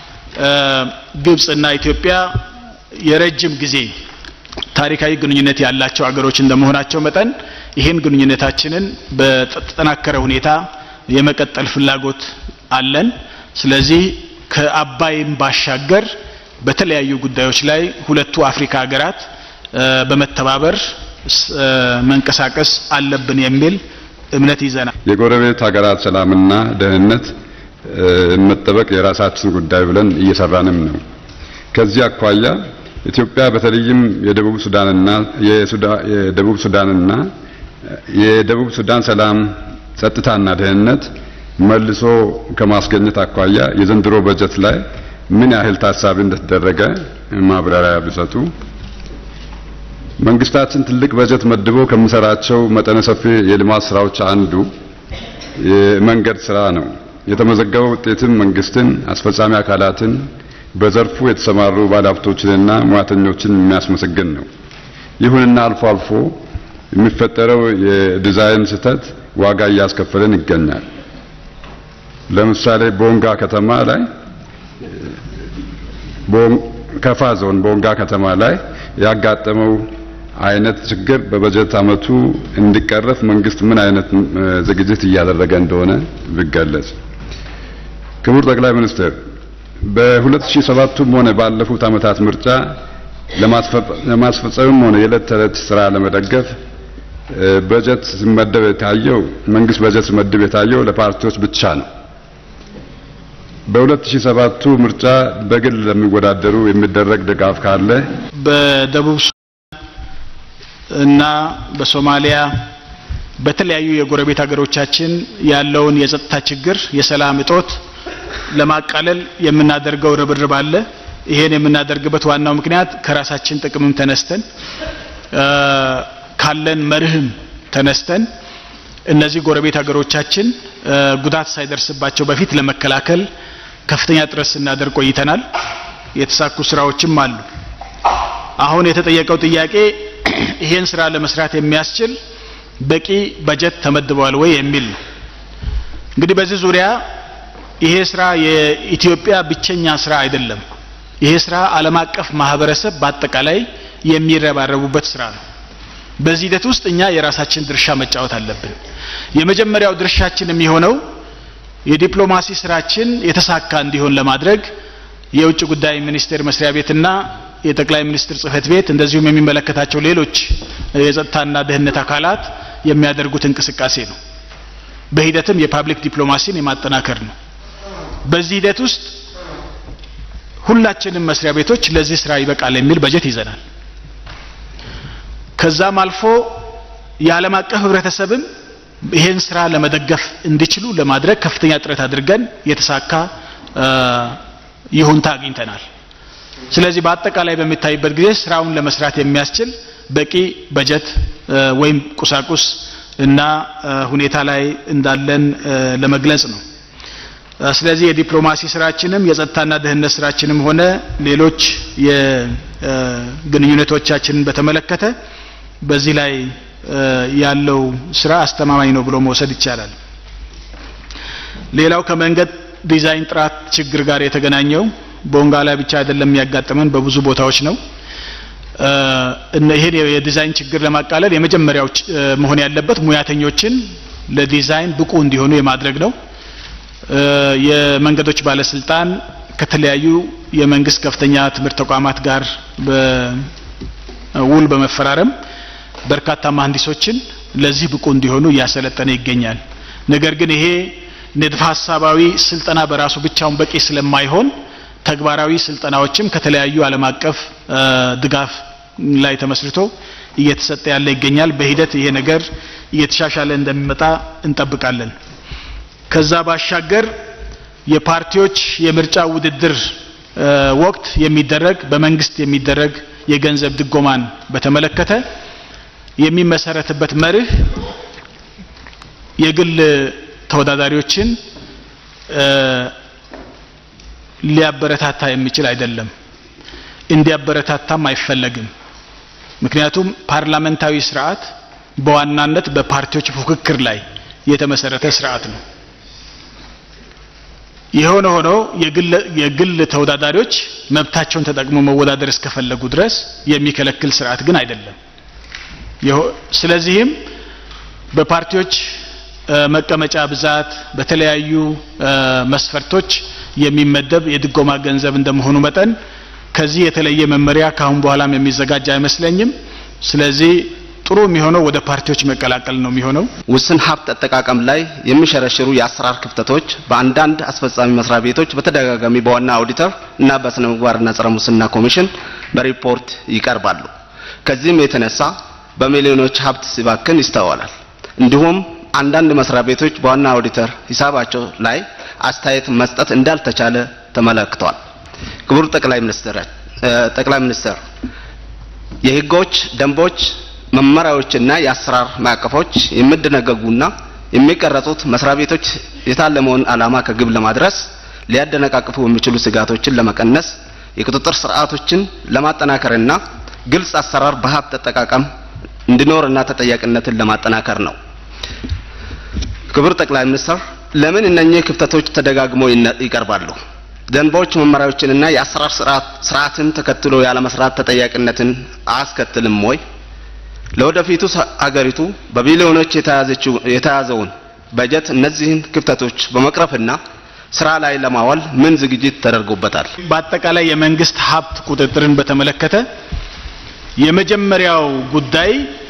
ግብጽና ኢትዮጵያ የረጅም ጊዜ ታሪካዊ ግንኙነት ያላቸው አገሮች እንደመሆናቸው መጠን ይህን ግንኙነታችንን በተጠናከረ ሁኔታ የመቀጠል ፍላጎት አለን። ስለዚህ ከአባይም ባሻገር በተለያዩ ጉዳዮች ላይ ሁለቱ አፍሪካ ሀገራት በመተባበር መንቀሳቀስ አለብን የሚል እምነት ይዘናል። የጎረቤት ሀገራት ሰላምና ደህንነት መጠበቅ የራሳችን ጉዳይ ብለን እየሰራንም ነው። ከዚህ አኳያ ኢትዮጵያ በተለይም የደቡብ ሱዳንና የደቡብ ሱዳንና የደቡብ ሱዳን ሰላም ጸጥታና ደህንነት መልሶ ከማስገኘት አኳያ የዘንድሮ በጀት ላይ ምን ያህል ታሳቢ እንደተደረገ ማብራሪያ ቢሰጡ። መንግስታችን ትልቅ በጀት መድቦ ከሚሰራቸው መጠነ ሰፊ የልማት ስራዎች አንዱ የመንገድ ስራ ነው። የተመዘገበው ውጤትም መንግስትን፣ አስፈጻሚ አካላትን፣ በዘርፉ የተሰማሩ ባለሀብቶችንና ሙያተኞችን የሚያስመሰግን ነው። ይሁንና አልፎ አልፎ የሚፈጠረው የዲዛይን ስህተት ዋጋ እያስከፈለን ይገኛል። ለምሳሌ ቦንጋ ከተማ ላይ ከፋ ዞን ቦንጋ ከተማ ላይ ያጋጠመው አይነት ችግር በበጀት አመቱ እንዲቀረፍ መንግስት ምን አይነት ዝግጅት እያደረገ እንደሆነ ቢገለጽ። ክቡር ጠቅላይ ሚኒስትር በ2007ቱም ሆነ ባለፉት አመታት ምርጫ ለማስፈጸምም ሆነ የዕለት ተዕለት ስራ ለመደገፍ በጀት ሲመደብ የታየው መንግስት በጀት ሲመደብ የታየው ለፓርቲዎች ብቻ ነው። በ2007ቱ ምርጫ በግል ለሚወዳደሩ የሚደረግ ድጋፍ ካለ በደቡብ እና በሶማሊያ በተለያዩ የጎረቤት ሀገሮቻችን ያለውን የጸጥታ ችግር፣ የሰላም እጦት ለማቃለል የምናደርገው ርብርብ አለ። ይሄን የምናደርግበት ዋናው ምክንያት ከራሳችን ጥቅምም ተነስተን ካለን መርህም ተነስተን እነዚህ ጎረቤት ሀገሮቻችን ጉዳት ሳይደርስባቸው በፊት ለመከላከል ከፍተኛ ጥረት ስናደርግ ቆይተናል። የተሳኩ ስራዎችም አሉ። አሁን የተጠየቀው ጥያቄ ይሄን ስራ ለመስራት የሚያስችል በቂ በጀት ተመድበዋል ወይ የሚል ነው። እንግዲህ በዚህ ዙሪያ ይሄ ስራ የኢትዮጵያ ብቸኛ ስራ አይደለም። ይሄ ስራ ዓለም አቀፍ ማህበረሰብ በአጠቃላይ የሚረባረቡበት ስራ ነው። በዚህ ሂደት ውስጥ እኛ የራሳችን ድርሻ መጫወት አለብን። የመጀመሪያው ድርሻችን የሚሆነው የዲፕሎማሲ ስራችን የተሳካ እንዲሆን ለማድረግ የውጭ ጉዳይ ሚኒስቴር መስሪያ ቤትና የጠቅላይ ሚኒስትር ጽህፈት ቤት እንደዚሁም የሚመለከታቸው ሌሎች የጸጥታና ደህንነት አካላት የሚያደርጉት እንቅስቃሴ ነው። በሂደትም የፓብሊክ ዲፕሎማሲን የማጠናከር ነው። በዚህ ሂደት ውስጥ ሁላችንም መስሪያ ቤቶች ለዚህ ስራ ይበቃል የሚል በጀት ይዘናል። ከዛም አልፎ የዓለም አቀፍ ህብረተሰብም ይሄን ስራ ለመደገፍ እንዲችሉ ለማድረግ ከፍተኛ ጥረት አድርገን የተሳካ ይሁንታ አግኝተናል። ስለዚህ በአጠቃላይ በሚታይበት ጊዜ ስራውን ለመስራት የሚያስችል በቂ በጀት ወይም ቁሳቁስ እና ሁኔታ ላይ እንዳለን ለመግለጽ ነው። ስለዚህ የዲፕሎማሲ ስራችንም የጸጥታና ደህንነት ስራችንም ሆነ ሌሎች የግንኙነቶቻችንን በተመለከተ በዚህ ላይ ያለው ስራ አስተማማኝ ነው ብሎ መውሰድ ይቻላል። ሌላው ከመንገድ ዲዛይን ጥራት ችግር ጋር የተገናኘው ቦንጋ ላይ ብቻ አይደለም የሚያጋጥመን በብዙ ቦታዎች ነው። ይሄን የዲዛይን ችግር ለማቃለል የመጀመሪያው መሆን ያለበት ሙያተኞችን ለዲዛይን ብቁ እንዲሆኑ የማድረግ ነው። የመንገዶች ባለስልጣን ከተለያዩ የመንግስት ከፍተኛ ትምህርት ተቋማት ጋር በውል በመፈራረም በርካታ መሀንዲሶችን ለዚህ ብቁ እንዲሆኑ እያሰለጠነ ይገኛል። ነገር ግን ይሄ ንድፈ ሀሳባዊ ስልጠና በራሱ ብቻውን በቂ ስለማይሆን ተግባራዊ ስልጠናዎችም ከተለያዩ ዓለም አቀፍ ድጋፍ ላይ ተመስርቶ እየተሰጠ ያለ ይገኛል። በሂደት ይሄ ነገር እየተሻሻለ እንደሚመጣ እንጠብቃለን። ከዛ ባሻገር የፓርቲዎች የምርጫ ውድድር ወቅት የሚደረግ በመንግስት የሚደረግ የገንዘብ ድጎማን በተመለከተ የሚመሰረትበት መርህ የግል ተወዳዳሪዎችን ሊያበረታታ የሚችል አይደለም። እንዲያበረታታም አይፈለግም። ምክንያቱም ፓርላመንታዊ ስርዓት በዋናነት በፓርቲዎች ፉክክር ላይ የተመሰረተ ስርዓት ነው። የሆነ ሆኖ የግል ተወዳዳሪዎች መብታቸውን ተጠቅሞ መወዳደር እስከፈለጉ ድረስ የሚከለክል ስርዓት ግን አይደለም። ስለዚህም በፓርቲዎች መቀመጫ ብዛት በተለያዩ መስፈርቶች የሚመደብ የድጎማ ገንዘብ እንደመሆኑ መጠን ከዚህ የተለየ መመሪያ ካሁን በኋላም የሚዘጋጅ አይመስለኝም። ስለዚህ ጥሩ የሚሆነው ወደ ፓርቲዎች መቀላቀል ነው የሚሆነው። ውስን ሀብት አጠቃቀም ላይ የሚሸረሽሩ የአሰራር ክፍተቶች በአንዳንድ አስፈጻሚ መስሪያ ቤቶች በተደጋጋሚ በዋና ኦዲተር እና በስነ ምግባርና ጸረ ሙስና ኮሚሽን በሪፖርት ይቀርባሉ። ከዚህም የተነሳ በሚሊዮኖች ሀብት ሲባክን ይስተዋላል። እንዲሁም አንዳንድ መስሪያ ቤቶች በዋና ኦዲተር ሂሳባቸው ላይ አስተያየት መስጠት እንዳልተቻለ ተመለክቷል። ክቡር ጠቅላይ ሚኒስትር ጠቅላይ ሚኒስትር የህጎች፣ ደንቦች፣ መመሪያዎችና የአሰራር ማዕቀፎች የሚደነገጉና የሚቀረጹት መስሪያ ቤቶች የታለመውን ዓላማ ከግብ ለማድረስ ሊያደነቃቅፉ የሚችሉ ስጋቶችን ለመቀነስ የቁጥጥር ስርዓቶችን ለማጠናከርና ግልጽ አሰራር በሀብት አጠቃቀም እንዲኖርና ተጠያቂነትን ለማጠናከር ነው። ክቡር ጠቅላይ ሚኒስትር ለምን እነኚህ ክፍተቶች ተደጋግመው ይቀርባሉ? ደንቦች፣ መመሪያዎችንና የአሰራር ስርዓትን ተከትሎ ያለመስራት ተጠያቂነትን አያስከትልም ወይ? ለወደፊቱ ሀገሪቱ በቢሊዮኖች የተያዘውን በጀት እነዚህን ክፍተቶች በመቅረፍና ስራ ላይ ለማዋል ምን ዝግጅት ተደርጎበታል? በአጠቃላይ የመንግስት ሀብት ቁጥጥርን በተመለከተ የመጀመሪያው ጉዳይ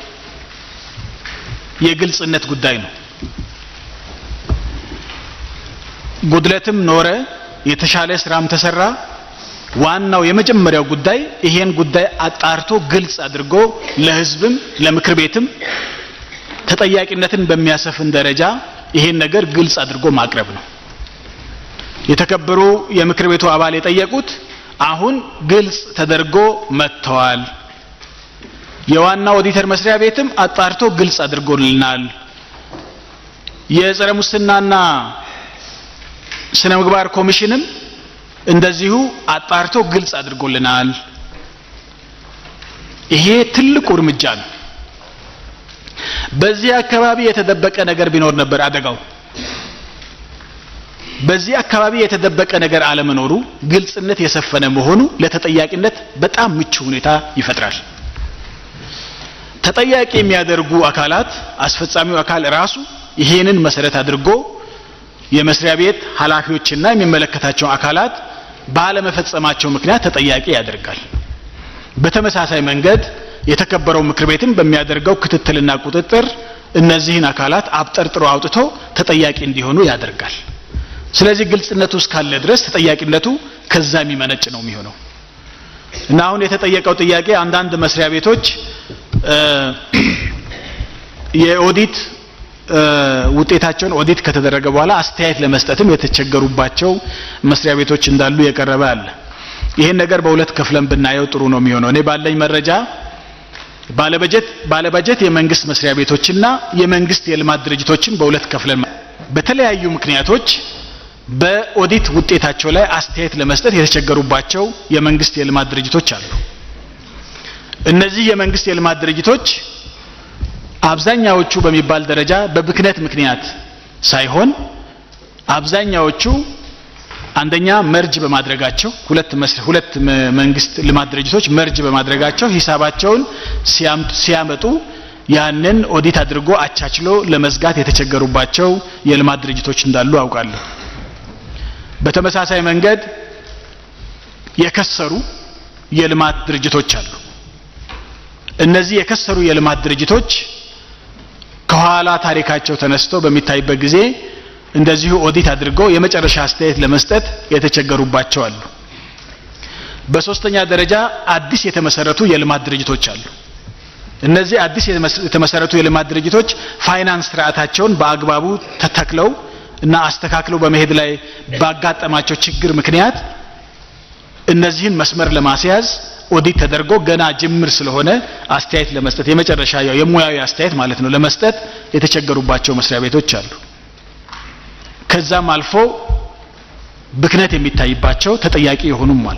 የግልጽነት ጉዳይ ነው። ጉድለትም ኖረ የተሻለ ስራም ተሰራ፣ ዋናው የመጀመሪያው ጉዳይ ይሄን ጉዳይ አጣርቶ ግልጽ አድርጎ ለህዝብም ለምክር ቤትም ተጠያቂነትን በሚያሰፍን ደረጃ ይሄን ነገር ግልጽ አድርጎ ማቅረብ ነው። የተከበሩ የምክር ቤቱ አባል የጠየቁት አሁን ግልጽ ተደርጎ መጥተዋል። የዋና ኦዲተር መስሪያ ቤትም አጣርቶ ግልጽ አድርጎልናል። የጸረ ሙስናና ስነ ምግባር ኮሚሽንም እንደዚሁ አጣርቶ ግልጽ አድርጎልናል። ይሄ ትልቁ እርምጃ ነው። በዚህ አካባቢ የተደበቀ ነገር ቢኖር ነበር አደጋው። በዚህ አካባቢ የተደበቀ ነገር አለመኖሩ፣ ግልጽነት የሰፈነ መሆኑ ለተጠያቂነት በጣም ምቹ ሁኔታ ይፈጥራል። ተጠያቂ የሚያደርጉ አካላት አስፈጻሚው አካል ራሱ ይሄንን መሰረት አድርጎ የመስሪያ ቤት ኃላፊዎችና የሚመለከታቸው አካላት ባለመፈጸማቸው ምክንያት ተጠያቂ ያደርጋል። በተመሳሳይ መንገድ የተከበረው ምክር ቤትም በሚያደርገው ክትትልና ቁጥጥር እነዚህን አካላት አብጠርጥሮ አውጥቶ ተጠያቂ እንዲሆኑ ያደርጋል። ስለዚህ ግልጽነቱ እስካለ ድረስ ተጠያቂነቱ ከዛ የሚመነጭ ነው የሚሆነው እና አሁን የተጠየቀው ጥያቄ አንዳንድ መስሪያ ቤቶች የኦዲት ውጤታቸውን ኦዲት ከተደረገ በኋላ አስተያየት ለመስጠትም የተቸገሩባቸው መስሪያ ቤቶች እንዳሉ የቀረበ አለ። ይህን ነገር በሁለት ከፍለን ብናየው ጥሩ ነው የሚሆነው። እኔ ባለኝ መረጃ ባለበጀት ባለበጀት የመንግስት መስሪያ ቤቶችና የመንግስት የልማት ድርጅቶችን በሁለት ከፍለን በተለያዩ ምክንያቶች በኦዲት ውጤታቸው ላይ አስተያየት ለመስጠት የተቸገሩባቸው የመንግስት የልማት ድርጅቶች አሉ። እነዚህ የመንግስት የልማት ድርጅቶች አብዛኛዎቹ በሚባል ደረጃ በብክነት ምክንያት ሳይሆን አብዛኛዎቹ አንደኛ መርጅ በማድረጋቸው ሁለት ሁለት መንግስት ልማት ድርጅቶች መርጅ በማድረጋቸው ሂሳባቸውን ሲያመጡ ያንን ኦዲት አድርጎ አቻችሎ ለመዝጋት የተቸገሩባቸው የልማት ድርጅቶች እንዳሉ አውቃለሁ። በተመሳሳይ መንገድ የከሰሩ የልማት ድርጅቶች አሉ። እነዚህ የከሰሩ የልማት ድርጅቶች ከኋላ ታሪካቸው ተነስቶ በሚታይበት ጊዜ እንደዚሁ ኦዲት አድርገው የመጨረሻ አስተያየት ለመስጠት የተቸገሩባቸው አሉ። በሶስተኛ ደረጃ አዲስ የተመሰረቱ የልማት ድርጅቶች አሉ። እነዚህ አዲስ የተመሰረቱ የልማት ድርጅቶች ፋይናንስ ስርዓታቸውን በአግባቡ ተተክለው እና አስተካክለው በመሄድ ላይ ባጋጠማቸው ችግር ምክንያት እነዚህን መስመር ለማስያዝ ኦዲት ተደርጎ ገና ጅምር ስለሆነ አስተያየት ለመስጠት የመጨረሻ ያው የሙያዊ አስተያየት ማለት ነው ለመስጠት የተቸገሩባቸው መስሪያ ቤቶች አሉ። ከዛም አልፎ ብክነት የሚታይባቸው ተጠያቂ የሆኑም አሉ።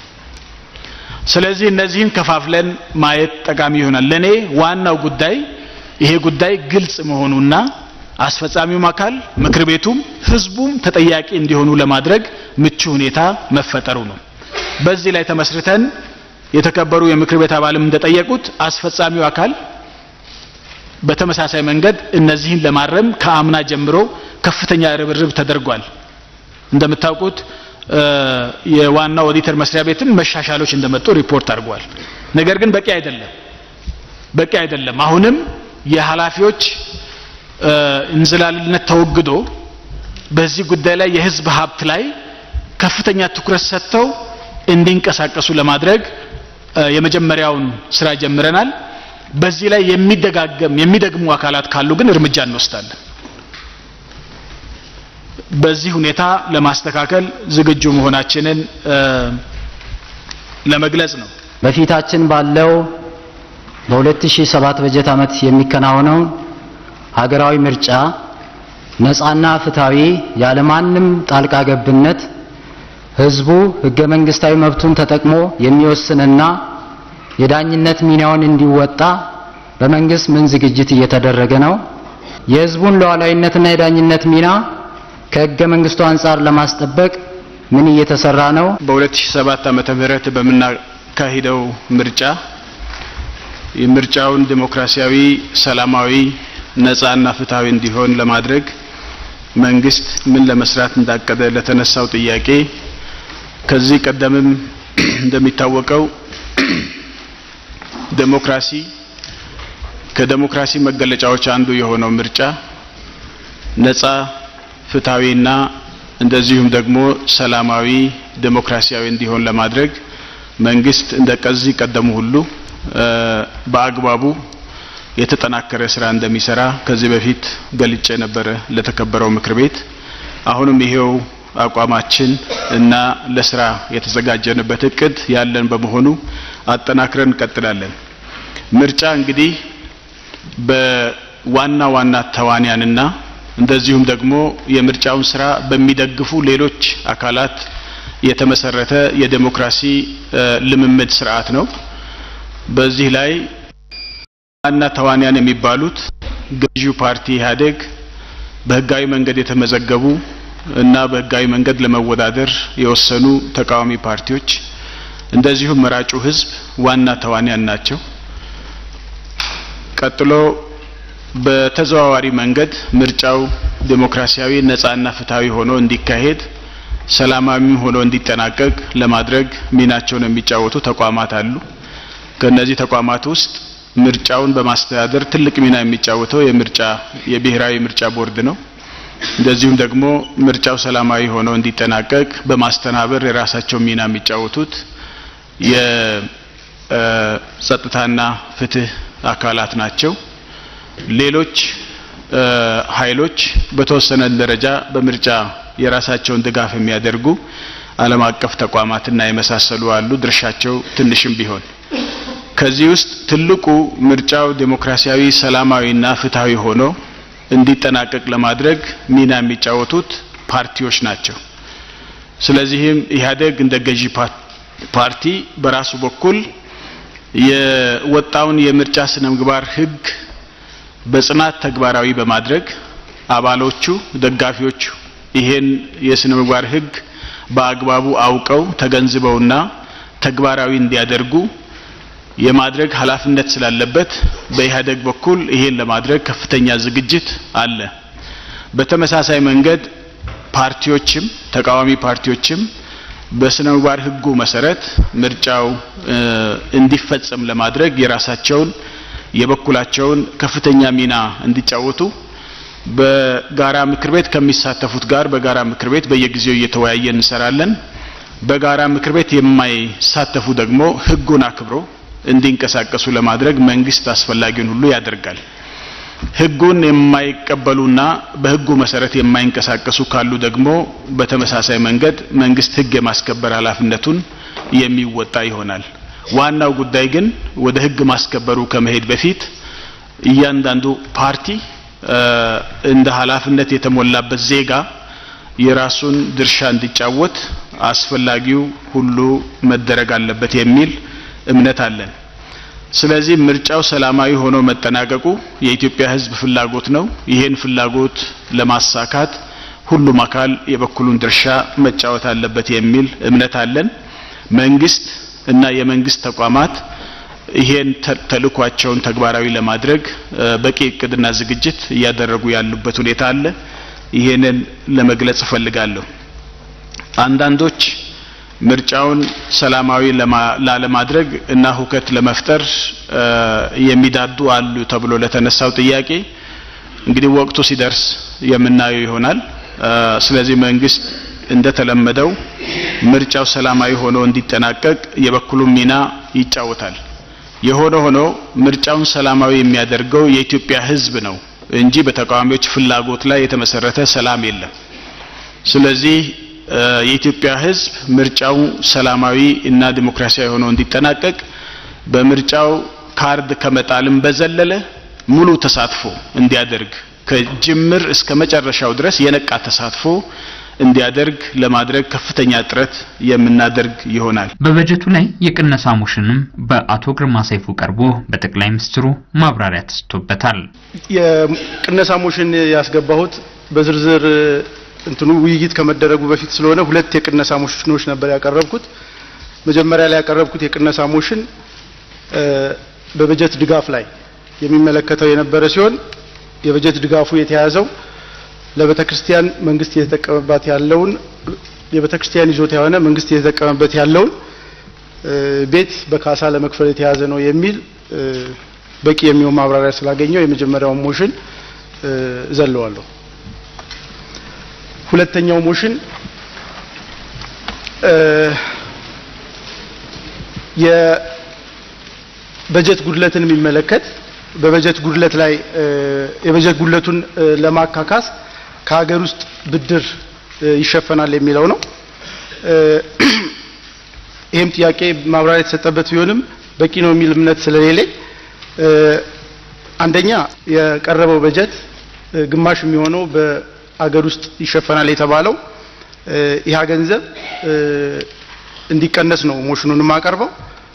ስለዚህ እነዚህን ከፋፍለን ማየት ጠቃሚ ይሆናል። ለኔ ዋናው ጉዳይ ይሄ ጉዳይ ግልጽ መሆኑና አስፈጻሚውም አካል ምክር ቤቱም ህዝቡም ተጠያቂ እንዲሆኑ ለማድረግ ምቹ ሁኔታ መፈጠሩ ነው። በዚህ ላይ ተመስርተን የተከበሩ የምክር ቤት አባልም እንደጠየቁት አስፈጻሚው አካል በተመሳሳይ መንገድ እነዚህን ለማረም ከአምና ጀምሮ ከፍተኛ ርብርብ ተደርጓል። እንደምታውቁት የዋናው ኦዲተር መስሪያ ቤትም መሻሻሎች እንደመጡ ሪፖርት አድርጓል። ነገር ግን በቂ አይደለም፣ በቂ አይደለም። አሁንም የኃላፊዎች እንዝላልነት ተወግዶ በዚህ ጉዳይ ላይ የህዝብ ሀብት ላይ ከፍተኛ ትኩረት ሰጥተው እንዲንቀሳቀሱ ለማድረግ የመጀመሪያውን ስራ ጀምረናል። በዚህ ላይ የሚደጋገም የሚደግሙ አካላት ካሉ ግን እርምጃ እንወስዳለን። በዚህ ሁኔታ ለማስተካከል ዝግጁ መሆናችንን ለመግለጽ ነው። በፊታችን ባለው በ2007 በጀት ዓመት የሚከናወነው ሀገራዊ ምርጫ ነፃና ፍትሃዊ ያለማንም ጣልቃ ገብነት ህዝቡ ህገ መንግስታዊ መብቱን ተጠቅሞ የሚወስንና የዳኝነት ሚናውን እንዲወጣ በመንግስት ምን ዝግጅት እየተደረገ ነው? የህዝቡን ሉዓላዊነትና የዳኝነት ሚና ከህገ መንግስቱ አንጻር ለማስጠበቅ ምን እየተሰራ ነው? በ2007 ዓመተ ምህረት በምናካሂደው ምርጫ የምርጫውን ዲሞክራሲያዊ፣ ሰላማዊ፣ ነፃና ፍትሃዊ እንዲሆን ለማድረግ መንግስት ምን ለመስራት እንዳቀደ ለተነሳው ጥያቄ ከዚህ ቀደምም እንደሚታወቀው ዴሞክራሲ ከዴሞክራሲ መገለጫዎች አንዱ የሆነው ምርጫ ነፃ ፍትሃዊና እንደዚሁም ደግሞ ሰላማዊ ዴሞክራሲያዊ እንዲሆን ለማድረግ መንግስት እንደ ከዚህ ቀደሙ ሁሉ በአግባቡ የተጠናከረ ስራ እንደሚሰራ ከዚህ በፊት ገልጬ ነበረ ለተከበረው ምክር ቤት። አሁንም ይሄው አቋማችን እና ለስራ የተዘጋጀንበት እቅድ ያለን በመሆኑ አጠናክረን እንቀጥላለን። ምርጫ እንግዲህ በዋና ዋና ተዋንያንና እንደዚሁም ደግሞ የምርጫውን ስራ በሚደግፉ ሌሎች አካላት የተመሰረተ የዴሞክራሲ ልምምድ ስርዓት ነው። በዚህ ላይ ዋና ተዋንያን የሚባሉት ገዢው ፓርቲ ኢህአዴግ፣ በህጋዊ መንገድ የተመዘገቡ እና በህጋዊ መንገድ ለመወዳደር የወሰኑ ተቃዋሚ ፓርቲዎች እንደዚሁም መራጩ ህዝብ ዋና ተዋንያን ናቸው። ቀጥሎ በተዘዋዋሪ መንገድ ምርጫው ዴሞክራሲያዊ ነጻና ፍትሃዊ ሆኖ እንዲካሄድ ሰላማዊም ሆኖ እንዲጠናቀቅ ለማድረግ ሚናቸውን የሚጫወቱ ተቋማት አሉ። ከእነዚህ ተቋማት ውስጥ ምርጫውን በማስተዳደር ትልቅ ሚና የሚጫወተው የምርጫ የብሔራዊ ምርጫ ቦርድ ነው። እንደዚሁም ደግሞ ምርጫው ሰላማዊ ሆኖ እንዲጠናቀቅ በማስተናበር የራሳቸው ሚና የሚጫወቱት የጸጥታና ፍትህ አካላት ናቸው። ሌሎች ኃይሎች በተወሰነ ደረጃ በምርጫ የራሳቸውን ድጋፍ የሚያደርጉ ዓለም አቀፍ ተቋማትና የመሳሰሉ አሉ። ድርሻቸው ትንሽም ቢሆን ከዚህ ውስጥ ትልቁ ምርጫው ዴሞክራሲያዊ፣ ሰላማዊና ፍትሃዊ ሆኖ እንዲጠናቀቅ ለማድረግ ሚና የሚጫወቱት ፓርቲዎች ናቸው። ስለዚህም ኢህአዴግ እንደ ገዢ ፓርቲ በራሱ በኩል የወጣውን የምርጫ ስነ ምግባር ህግ በጽናት ተግባራዊ በማድረግ አባሎቹ፣ ደጋፊዎቹ ይሄን የስነ ምግባር ህግ በአግባቡ አውቀው ተገንዝበውና ተግባራዊ እንዲያደርጉ የማድረግ ኃላፊነት ስላለበት በኢህአዴግ በኩል ይሄን ለማድረግ ከፍተኛ ዝግጅት አለ። በተመሳሳይ መንገድ ፓርቲዎችም ተቃዋሚ ፓርቲዎችም በስነ ምግባር ህጉ መሰረት ምርጫው እንዲፈጸም ለማድረግ የራሳቸውን የበኩላቸውን ከፍተኛ ሚና እንዲጫወቱ በጋራ ምክር ቤት ከሚሳተፉት ጋር በጋራ ምክር ቤት በየጊዜው እየተወያየ እንሰራለን። በጋራ ምክር ቤት የማይሳተፉ ደግሞ ህጉን አክብሮ እንዲንቀሳቀሱ ለማድረግ መንግስት አስፈላጊውን ሁሉ ያደርጋል። ህጉን የማይቀበሉና በህጉ መሰረት የማይንቀሳቀሱ ካሉ ደግሞ በተመሳሳይ መንገድ መንግስት ህግ የማስከበር ኃላፊነቱን የሚወጣ ይሆናል። ዋናው ጉዳይ ግን ወደ ህግ ማስከበሩ ከመሄድ በፊት እያንዳንዱ ፓርቲ እንደ ኃላፊነት የተሞላበት ዜጋ የራሱን ድርሻ እንዲጫወት አስፈላጊው ሁሉ መደረግ አለበት የሚል እምነት አለን። ስለዚህ ምርጫው ሰላማዊ ሆኖ መጠናቀቁ የኢትዮጵያ ህዝብ ፍላጎት ነው። ይሄን ፍላጎት ለማሳካት ሁሉም አካል የበኩሉን ድርሻ መጫወት አለበት የሚል እምነት አለን። መንግስት እና የመንግስት ተቋማት ይሄን ተልኳቸውን ተግባራዊ ለማድረግ በቂ እቅድና ዝግጅት እያደረጉ ያሉበት ሁኔታ አለ። ይሄንን ለመግለጽ እፈልጋለሁ። አንዳንዶች ምርጫውን ሰላማዊ ላለማድረግ እና ሁከት ለመፍጠር የሚዳዱ አሉ ተብሎ ለተነሳው ጥያቄ እንግዲህ ወቅቱ ሲደርስ የምናየው ይሆናል። ስለዚህ መንግስት እንደተለመደው ምርጫው ሰላማዊ ሆኖ እንዲጠናቀቅ የበኩሉን ሚና ይጫወታል። የሆነ ሆኖ ምርጫውን ሰላማዊ የሚያደርገው የኢትዮጵያ ህዝብ ነው እንጂ በተቃዋሚዎች ፍላጎት ላይ የተመሰረተ ሰላም የለም። ስለዚህ የኢትዮጵያ ህዝብ ምርጫው ሰላማዊ እና ዲሞክራሲያዊ ሆኖ እንዲጠናቀቅ በምርጫው ካርድ ከመጣልም በዘለለ ሙሉ ተሳትፎ እንዲያደርግ ከጅምር እስከ መጨረሻው ድረስ የነቃ ተሳትፎ እንዲያደርግ ለማድረግ ከፍተኛ ጥረት የምናደርግ ይሆናል። በበጀቱ ላይ የቅነሳ ሞሽንም በአቶ ግርማ ሰይፉ ቀርቦ በጠቅላይ ሚኒስትሩ ማብራሪያ ተሰጥቶበታል። የቅነሳ ሞሽን ያስገባሁት በዝርዝር እንትኑ ውይይት ከመደረጉ በፊት ስለሆነ ሁለት የቅነሳ ሞሽኖች ነበር ያቀረብኩት። መጀመሪያ ላይ ያቀረብኩት የቅነሳ ሞሽን በበጀት ድጋፍ ላይ የሚመለከተው የነበረ ሲሆን የበጀት ድጋፉ የተያዘው ለቤተ ክርስቲያን መንግስት እየተጠቀመባት ያለውን የቤተ ክርስቲያን ይዞታ የሆነ መንግስት እየተጠቀመበት ያለውን ቤት በካሳ ለመክፈል የተያዘ ነው የሚል በቂ የሚሆን ማብራሪያ ስላገኘው የመጀመሪያውን ሞሽን ዘለዋለሁ። ሁለተኛው ሞሽን የበጀት ጉድለትን የሚመለከት በበጀት ጉድለት ላይ የበጀት ጉድለቱን ለማካካስ ከሀገር ውስጥ ብድር ይሸፈናል የሚለው ነው። ይህም ጥያቄ ማብራሪያ የተሰጠበት ቢሆንም በቂ ነው የሚል እምነት ስለሌለኝ አንደኛ የቀረበው በጀት ግማሽ የሚሆነው በአገር ውስጥ ይሸፈናል የተባለው ይህ ገንዘብ እንዲቀነስ ነው ሞሽኑን የማቀርበው።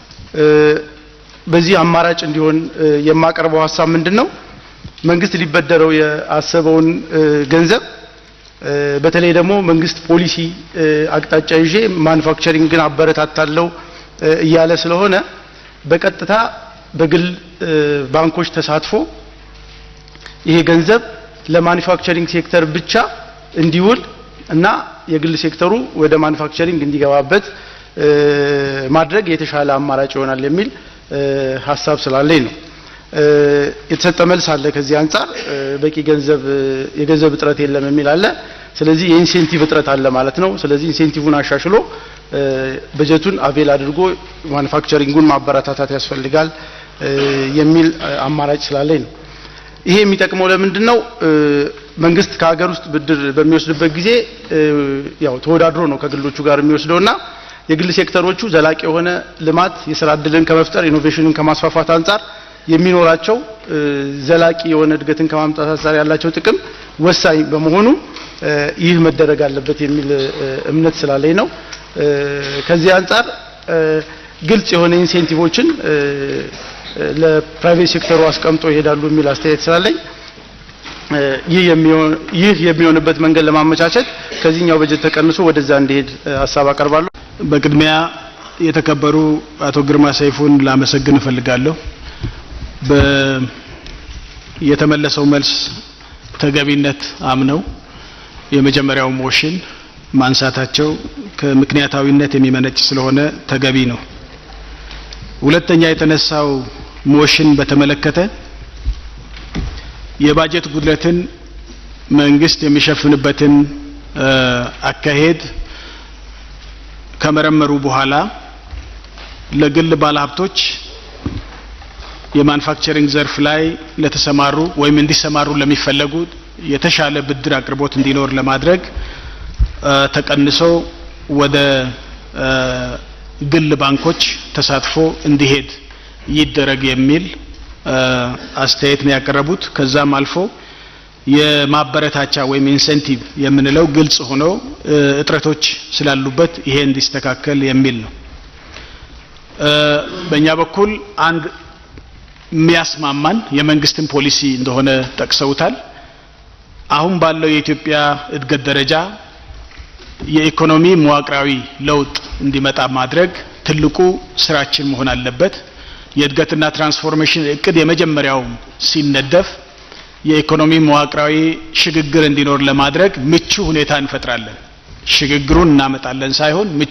በዚህ አማራጭ እንዲሆን የማቀርበው ሀሳብ ምንድን ነው? መንግስት ሊበደረው ያሰበውን ገንዘብ በተለይ ደግሞ መንግስት ፖሊሲ አቅጣጫ ይዤ ማኑፋክቸሪንግን አበረታታለሁ እያለ ስለሆነ በቀጥታ በግል ባንኮች ተሳትፎ ይሄ ገንዘብ ለማኑፋክቸሪንግ ሴክተር ብቻ እንዲውል እና የግል ሴክተሩ ወደ ማኑፋክቸሪንግ እንዲገባበት ማድረግ የተሻለ አማራጭ ይሆናል የሚል ሀሳብ ስላለኝ ነው። የተሰጠ መልስ አለ። ከዚህ አንጻር በቂ ገንዘብ የገንዘብ እጥረት የለም የሚል አለ። ስለዚህ የኢንሴንቲቭ እጥረት አለ ማለት ነው። ስለዚህ ኢንሴንቲቭን አሻሽሎ በጀቱን አቬል አድርጎ ማኑፋክቸሪንጉን ማበረታታት ያስፈልጋል የሚል አማራጭ ስላለኝ ነው። ይሄ የሚጠቅመው ለምንድን ነው? መንግስት ከሀገር ውስጥ ብድር በሚወስድበት ጊዜ ያው ተወዳድሮ ነው ከግሎቹ ጋር የሚወስደውና የግል ሴክተሮቹ ዘላቂ የሆነ ልማት የስራ እድልን ከመፍጠር ኢኖቬሽንን ከማስፋፋት አንጻር የሚኖራቸው ዘላቂ የሆነ እድገትን ከማምጣት አንጻር ያላቸው ጥቅም ወሳኝ በመሆኑ ይህ መደረግ አለበት የሚል እምነት ስላለኝ ነው። ከዚህ አንጻር ግልጽ የሆነ ኢንሴንቲቮችን ለፕራይቬት ሴክተሩ አስቀምጦ ይሄዳሉ የሚል አስተያየት ስላለኝ ይህ የሚሆንበት መንገድ ለማመቻቸት ከዚህኛው በጀት ተቀንሶ ወደዛ እንዲሄድ ሀሳብ አቀርባለሁ። በቅድሚያ የተከበሩ አቶ ግርማ ሰይፉን ላመሰግን እፈልጋለሁ። የተመለሰው መልስ ተገቢነት አምነው የመጀመሪያው ሞሽን ማንሳታቸው ከምክንያታዊነት የሚመነጭ ስለሆነ ተገቢ ነው። ሁለተኛ የተነሳው ሞሽን በተመለከተ የባጀት ጉድለትን መንግስት የሚሸፍንበትን አካሄድ ከመረመሩ በኋላ ለግል ባለሀብቶች የማኑፋክቸሪንግ ዘርፍ ላይ ለተሰማሩ ወይም እንዲሰማሩ ለሚፈለጉ የተሻለ ብድር አቅርቦት እንዲኖር ለማድረግ ተቀንሶ ወደ ግል ባንኮች ተሳትፎ እንዲሄድ ይደረግ የሚል አስተያየት ነው ያቀረቡት። ከዛም አልፎ የማበረታቻ ወይም ኢንሴንቲቭ የምንለው ግልጽ ሆኖ እጥረቶች ስላሉበት ይሄ እንዲስተካከል የሚል ነው። በእኛ በኩል አንድ የሚያስማማን የመንግስትን ፖሊሲ እንደሆነ ጠቅሰውታል። አሁን ባለው የኢትዮጵያ እድገት ደረጃ የኢኮኖሚ መዋቅራዊ ለውጥ እንዲመጣ ማድረግ ትልቁ ስራችን መሆን አለበት። የእድገትና ትራንስፎርሜሽን እቅድ የመጀመሪያው ሲነደፍ የኢኮኖሚ መዋቅራዊ ሽግግር እንዲኖር ለማድረግ ምቹ ሁኔታ እንፈጥራለን። ሽግግሩን እናመጣለን ሳይሆን ምቹ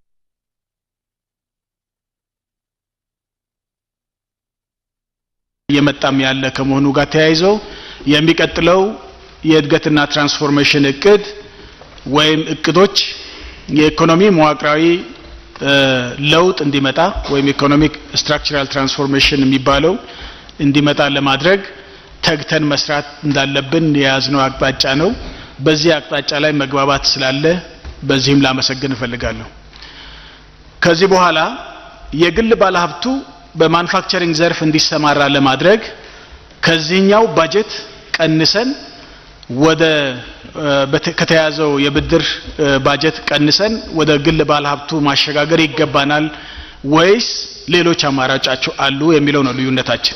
እየመጣም ያለ ከመሆኑ ጋር ተያይዞ የሚቀጥለው የእድገትና ትራንስፎርሜሽን እቅድ ወይም እቅዶች የኢኮኖሚ መዋቅራዊ ለውጥ እንዲመጣ ወይም ኢኮኖሚክ ስትራክቸራል ትራንስፎርሜሽን የሚባለው እንዲመጣ ለማድረግ ተግተን መስራት እንዳለብን የያዝነው አቅጣጫ ነው። በዚህ አቅጣጫ ላይ መግባባት ስላለ በዚህም ላመሰግን እፈልጋለሁ። ከዚህ በኋላ የግል ባለሀብቱ በማኑፋክቸሪንግ ዘርፍ እንዲሰማራ ለማድረግ ከዚህኛው ባጀት ቀንሰን ወደ ከተያዘው የብድር ባጀት ቀንሰን ወደ ግል ባለሀብቱ ማሸጋገር ይገባናል ወይስ ሌሎች አማራጫቸው አሉ የሚለው ነው ልዩነታችን።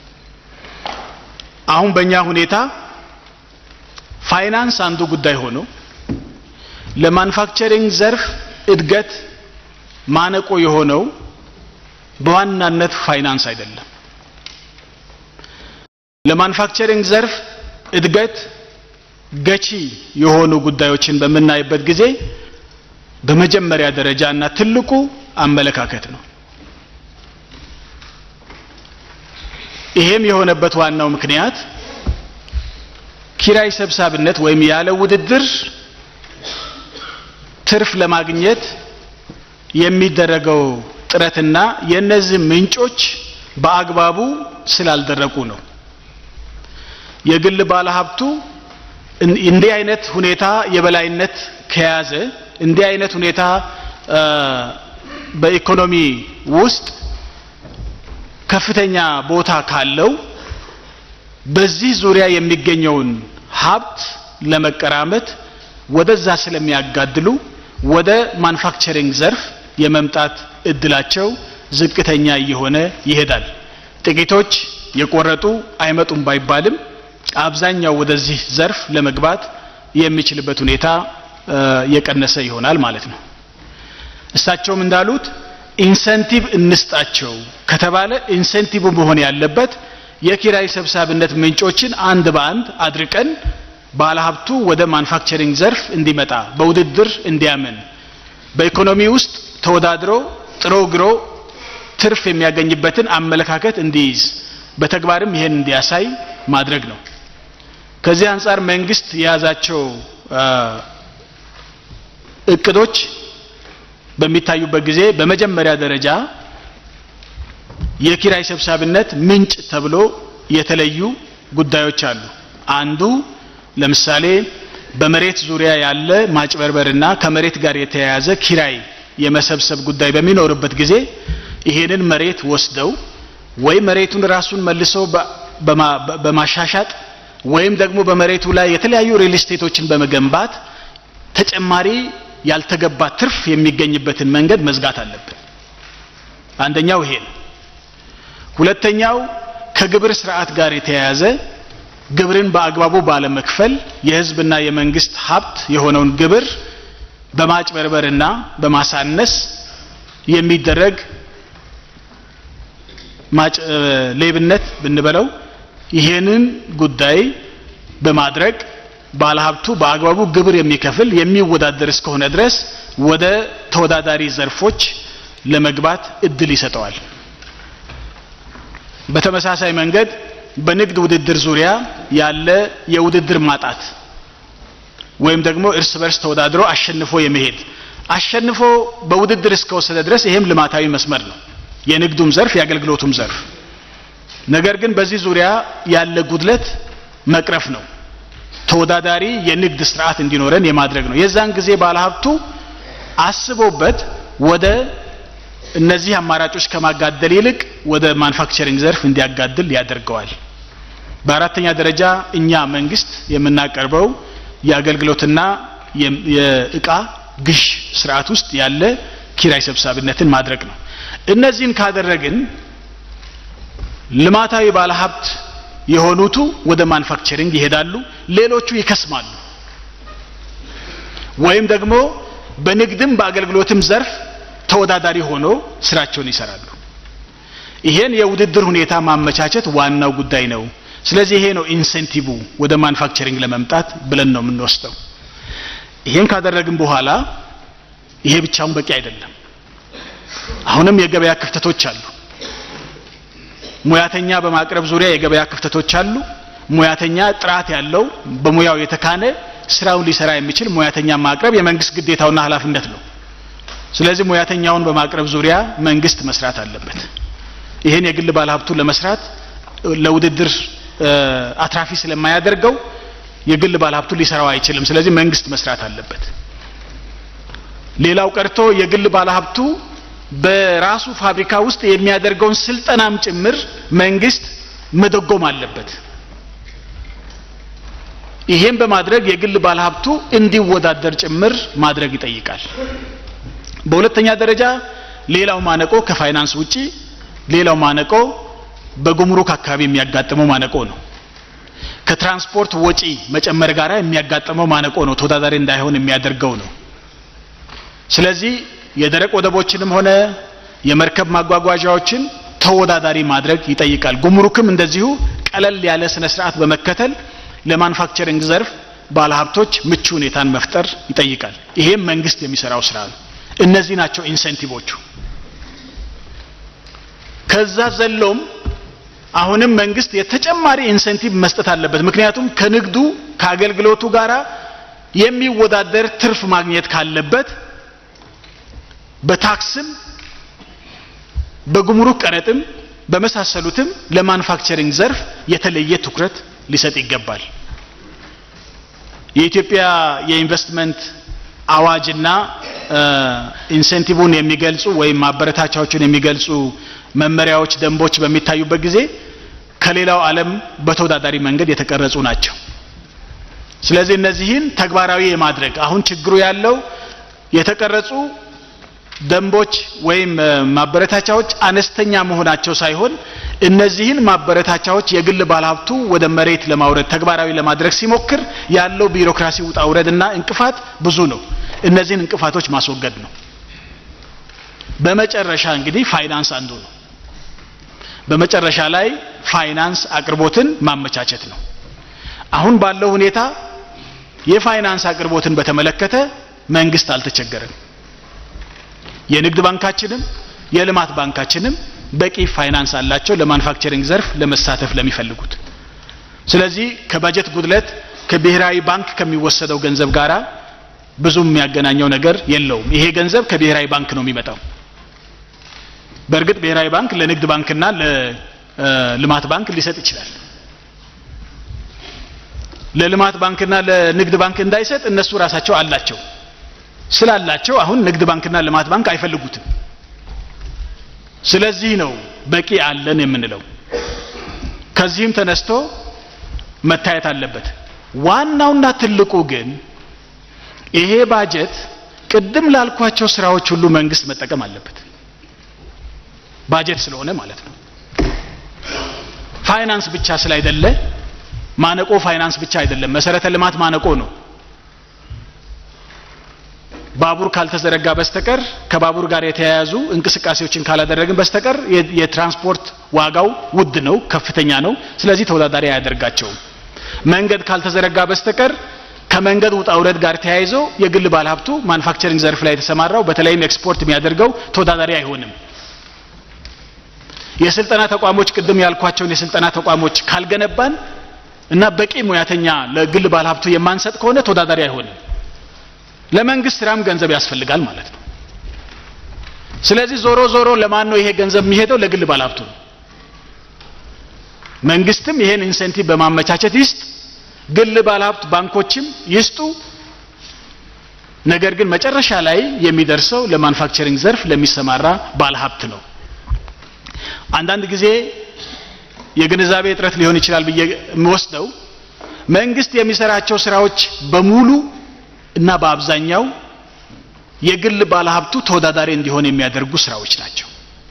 አሁን በእኛ ሁኔታ ፋይናንስ አንዱ ጉዳይ ሆኖ ለማኑፋክቸሪንግ ዘርፍ እድገት ማነቆ የሆነው በዋናነት ፋይናንስ አይደለም። ለማኑፋክቸሪንግ ዘርፍ እድገት ገቺ የሆኑ ጉዳዮችን በምናይበት ጊዜ በመጀመሪያ ደረጃ እና ትልቁ አመለካከት ነው። ይሄም የሆነበት ዋናው ምክንያት ኪራይ ሰብሳቢነት ወይም ያለ ውድድር ትርፍ ለማግኘት የሚደረገው ጥረትና የእነዚህ ምንጮች በአግባቡ ስላልደረቁ ነው። የግል ባለሀብቱ እንዲህ አይነት ሁኔታ የበላይነት ከያዘ እንዲህ አይነት ሁኔታ በኢኮኖሚ ውስጥ ከፍተኛ ቦታ ካለው በዚህ ዙሪያ የሚገኘውን ሀብት ለመቀራመት ወደዛ ስለሚያጋድሉ ወደ ማኑፋክቸሪንግ ዘርፍ የመምጣት እድላቸው ዝቅተኛ እየሆነ ይሄዳል። ጥቂቶች የቆረጡ አይመጡም ባይባልም አብዛኛው ወደዚህ ዘርፍ ለመግባት የሚችልበት ሁኔታ የቀነሰ ይሆናል ማለት ነው። እሳቸውም እንዳሉት ኢንሰንቲቭ እንስጣቸው ከተባለ ኢንሰንቲቭ መሆን ያለበት የኪራይ ሰብሳቢነት ምንጮችን አንድ በአንድ አድርቀን ባለሀብቱ ወደ ማኑፋክቸሪንግ ዘርፍ እንዲመጣ በውድድር እንዲያምን በኢኮኖሚ ውስጥ ተወዳድሮ ጥሮ ግሮ ትርፍ የሚያገኝበትን አመለካከት እንዲይዝ በተግባርም ይሄን እንዲያሳይ ማድረግ ነው። ከዚህ አንጻር መንግስት የያዛቸው እቅዶች በሚታዩበት ጊዜ በመጀመሪያ ደረጃ የኪራይ ሰብሳቢነት ምንጭ ተብሎ የተለዩ ጉዳዮች አሉ። አንዱ ለምሳሌ በመሬት ዙሪያ ያለ ማጭበርበርና ከመሬት ጋር የተያያዘ ኪራይ የመሰብሰብ ጉዳይ በሚኖርበት ጊዜ ይሄንን መሬት ወስደው ወይ መሬቱን ራሱን መልሰው በማሻሻጥ ወይም ደግሞ በመሬቱ ላይ የተለያዩ ሪል ስቴቶችን በመገንባት ተጨማሪ ያልተገባ ትርፍ የሚገኝበትን መንገድ መዝጋት አለብን። አንደኛው ይሄ ነው። ሁለተኛው ከግብር ስርዓት ጋር የተያያዘ ግብርን በአግባቡ ባለመክፈል የህዝብና የመንግስት ሀብት የሆነውን ግብር በማጭበርበርና በማሳነስ የሚደረግ ሌብነት ብንበለው ይሄንን ጉዳይ በማድረግ ባለሀብቱ በአግባቡ ግብር የሚከፍል የሚወዳደር እስከሆነ ድረስ ወደ ተወዳዳሪ ዘርፎች ለመግባት እድል ይሰጠዋል። በተመሳሳይ መንገድ በንግድ ውድድር ዙሪያ ያለ የውድድር ማጣት ወይም ደግሞ እርስ በርስ ተወዳድሮ አሸንፎ የመሄድ አሸንፎ በውድድር እስከወሰደ ድረስ ይሄም ልማታዊ መስመር ነው፣ የንግዱም ዘርፍ የአገልግሎቱም ዘርፍ። ነገር ግን በዚህ ዙሪያ ያለ ጉድለት መቅረፍ ነው። ተወዳዳሪ የንግድ ስርዓት እንዲኖረን የማድረግ ነው። የዛን ጊዜ ባለሀብቱ አስቦበት ወደ እነዚህ አማራጮች ከማጋደል ይልቅ ወደ ማኑፋክቸሪንግ ዘርፍ እንዲያጋድል ያደርገዋል። በአራተኛ ደረጃ እኛ መንግስት የምናቀርበው የአገልግሎትና የእቃ ግዥ ስርዓት ውስጥ ያለ ኪራይ ሰብሳቢነትን ማድረግ ነው። እነዚህን ካደረግን ልማታዊ ባለሀብት የሆኑቱ ወደ ማኑፋክቸሪንግ ይሄዳሉ፣ ሌሎቹ ይከስማሉ። ወይም ደግሞ በንግድም በአገልግሎትም ዘርፍ ተወዳዳሪ ሆኖ ስራቸውን ይሰራሉ። ይሄን የውድድር ሁኔታ ማመቻቸት ዋናው ጉዳይ ነው። ስለዚህ ይሄ ነው ኢንሴንቲቭ ወደ ማኑፋክቸሪንግ ለመምጣት ብለን ነው የምንወስደው። ይሄን ካደረግን በኋላ ይሄ ብቻውን በቂ አይደለም። አሁንም የገበያ ክፍተቶች አሉ። ሙያተኛ በማቅረብ ዙሪያ የገበያ ክፍተቶች አሉ። ሙያተኛ ጥራት ያለው በሙያው የተካነ ስራውን ሊሰራ የሚችል ሙያተኛ ማቅረብ የመንግስት ግዴታውና ኃላፊነት ነው። ስለዚህ ሙያተኛውን በማቅረብ ዙሪያ መንግስት መስራት አለበት። ይህን የግል ባለሀብቱ ለመስራት ለውድድር አትራፊ ስለማያደርገው የግል ባለሀብቱ ሊሰራው አይችልም። ስለዚህ መንግስት መስራት አለበት። ሌላው ቀርቶ የግል ባለሀብቱ በራሱ ፋብሪካ ውስጥ የሚያደርገውን ስልጠናም ጭምር መንግስት መደጎም አለበት። ይሄን በማድረግ የግል ባለሀብቱ እንዲወዳደር ጭምር ማድረግ ይጠይቃል። በሁለተኛ ደረጃ ሌላው ማነቆ ከፋይናንስ ውጪ ሌላው ማነቆ በጉምሩክ አካባቢ የሚያጋጥመው ማነቆ ነው። ከትራንስፖርት ወጪ መጨመር ጋር የሚያጋጥመው ማነቆ ነው። ተወዳዳሪ እንዳይሆን የሚያደርገው ነው። ስለዚህ የደረቅ ወደቦችንም ሆነ የመርከብ ማጓጓዣዎችን ተወዳዳሪ ማድረግ ይጠይቃል። ጉምሩክም እንደዚሁ ቀለል ያለ ስነ ስርዓት በመከተል ለማኑፋክቸሪንግ ዘርፍ ባለሀብቶች ምቹ ሁኔታን መፍጠር ይጠይቃል። ይሄም መንግስት የሚሰራው ስራ ነው። እነዚህ ናቸው ኢንሴንቲቮቹ። ከዛ ዘሎም አሁንም መንግስት የተጨማሪ ኢንሴንቲቭ መስጠት አለበት። ምክንያቱም ከንግዱ ከአገልግሎቱ ጋር የሚወዳደር ትርፍ ማግኘት ካለበት በታክስም በጉምሩክ ቀረጥም በመሳሰሉትም ለማኑፋክቸሪንግ ዘርፍ የተለየ ትኩረት ሊሰጥ ይገባል። የኢትዮጵያ የኢንቨስትመንት አዋጅና ኢንሴንቲቭን የሚገልጹ ወይም ማበረታቻዎችን የሚገልጹ መመሪያዎች፣ ደንቦች በሚታዩበት ጊዜ ከሌላው ዓለም በተወዳዳሪ መንገድ የተቀረጹ ናቸው። ስለዚህ እነዚህን ተግባራዊ የማድረግ አሁን ችግሩ ያለው የተቀረጹ ደንቦች ወይም ማበረታቻዎች አነስተኛ መሆናቸው ሳይሆን እነዚህን ማበረታቻዎች የግል ባለሀብቱ ወደ መሬት ለማውረድ ተግባራዊ ለማድረግ ሲሞክር ያለው ቢሮክራሲ ውጣ ውረድና እንቅፋት ብዙ ነው። እነዚህን እንቅፋቶች ማስወገድ ነው። በመጨረሻ እንግዲህ ፋይናንስ አንዱ ነው። በመጨረሻ ላይ ፋይናንስ አቅርቦትን ማመቻቸት ነው። አሁን ባለው ሁኔታ የፋይናንስ አቅርቦትን በተመለከተ መንግስት አልተቸገረም። የንግድ ባንካችንም የልማት ባንካችንም በቂ ፋይናንስ አላቸው ለማኑፋክቸሪንግ ዘርፍ ለመሳተፍ ለሚፈልጉት። ስለዚህ ከበጀት ጉድለት ከብሔራዊ ባንክ ከሚወሰደው ገንዘብ ጋራ ብዙ የሚያገናኘው ነገር የለውም። ይሄ ገንዘብ ከብሔራዊ ባንክ ነው የሚመጣው። በእርግጥ ብሔራዊ ባንክ ለንግድ ባንክና ለልማት ባንክ ሊሰጥ ይችላል። ለልማት ባንክና ለንግድ ባንክ እንዳይሰጥ እነሱ ራሳቸው አላቸው። ስላላቸው አሁን ንግድ ባንክና ልማት ባንክ አይፈልጉትም። ስለዚህ ነው በቂ አለን የምንለው። ከዚህም ተነስቶ መታየት አለበት። ዋናውና ትልቁ ግን ይሄ ባጀት ቅድም ላልኳቸው ስራዎች ሁሉ መንግስት መጠቀም አለበት። ባጀት ስለሆነ ማለት ነው። ፋይናንስ ብቻ ስላይደለ ማነቆ ፋይናንስ ብቻ አይደለም፣ መሰረተ ልማት ማነቆ ነው። ባቡር ካልተዘረጋ በስተቀር ከባቡር ጋር የተያያዙ እንቅስቃሴዎችን ካላደረግን በስተቀር የትራንስፖርት ዋጋው ውድ ነው፣ ከፍተኛ ነው። ስለዚህ ተወዳዳሪ አያደርጋቸውም። መንገድ ካልተዘረጋ በስተቀር ከመንገድ ውጣ ውረድ ጋር ተያይዞ የግል ባለሀብቱ ማኑፋክቸሪንግ ዘርፍ ላይ የተሰማራው በተለይም ኤክስፖርት የሚያደርገው ተወዳዳሪ አይሆንም። የስልጠና ተቋሞች ቅድም ያልኳቸውን የስልጠና ተቋሞች ካልገነባን እና በቂ ሙያተኛ ለግል ባለሀብቱ የማንሰጥ ከሆነ ተወዳዳሪ አይሆንም። ለመንግስት ስራም ገንዘብ ያስፈልጋል ማለት ነው። ስለዚህ ዞሮ ዞሮ ለማን ነው ይሄ ገንዘብ የሚሄደው? ለግል ባለሀብቱ ነው። መንግስትም ይሄን ኢንሴንቲቭ በማመቻቸት ይስጥ፣ ግል ባለሀብት ባንኮችም ይስጡ። ነገር ግን መጨረሻ ላይ የሚደርሰው ለማኑፋክቸሪንግ ዘርፍ ለሚሰማራ ባለሀብት ነው። አንዳንድ ጊዜ የግንዛቤ እጥረት ሊሆን ይችላል ብዬ የምወስደው መንግስት የሚሰራቸው ስራዎች በሙሉ እና በአብዛኛው የግል ባለሀብቱ ተወዳዳሪ እንዲሆን የሚያደርጉ ስራዎች ናቸው።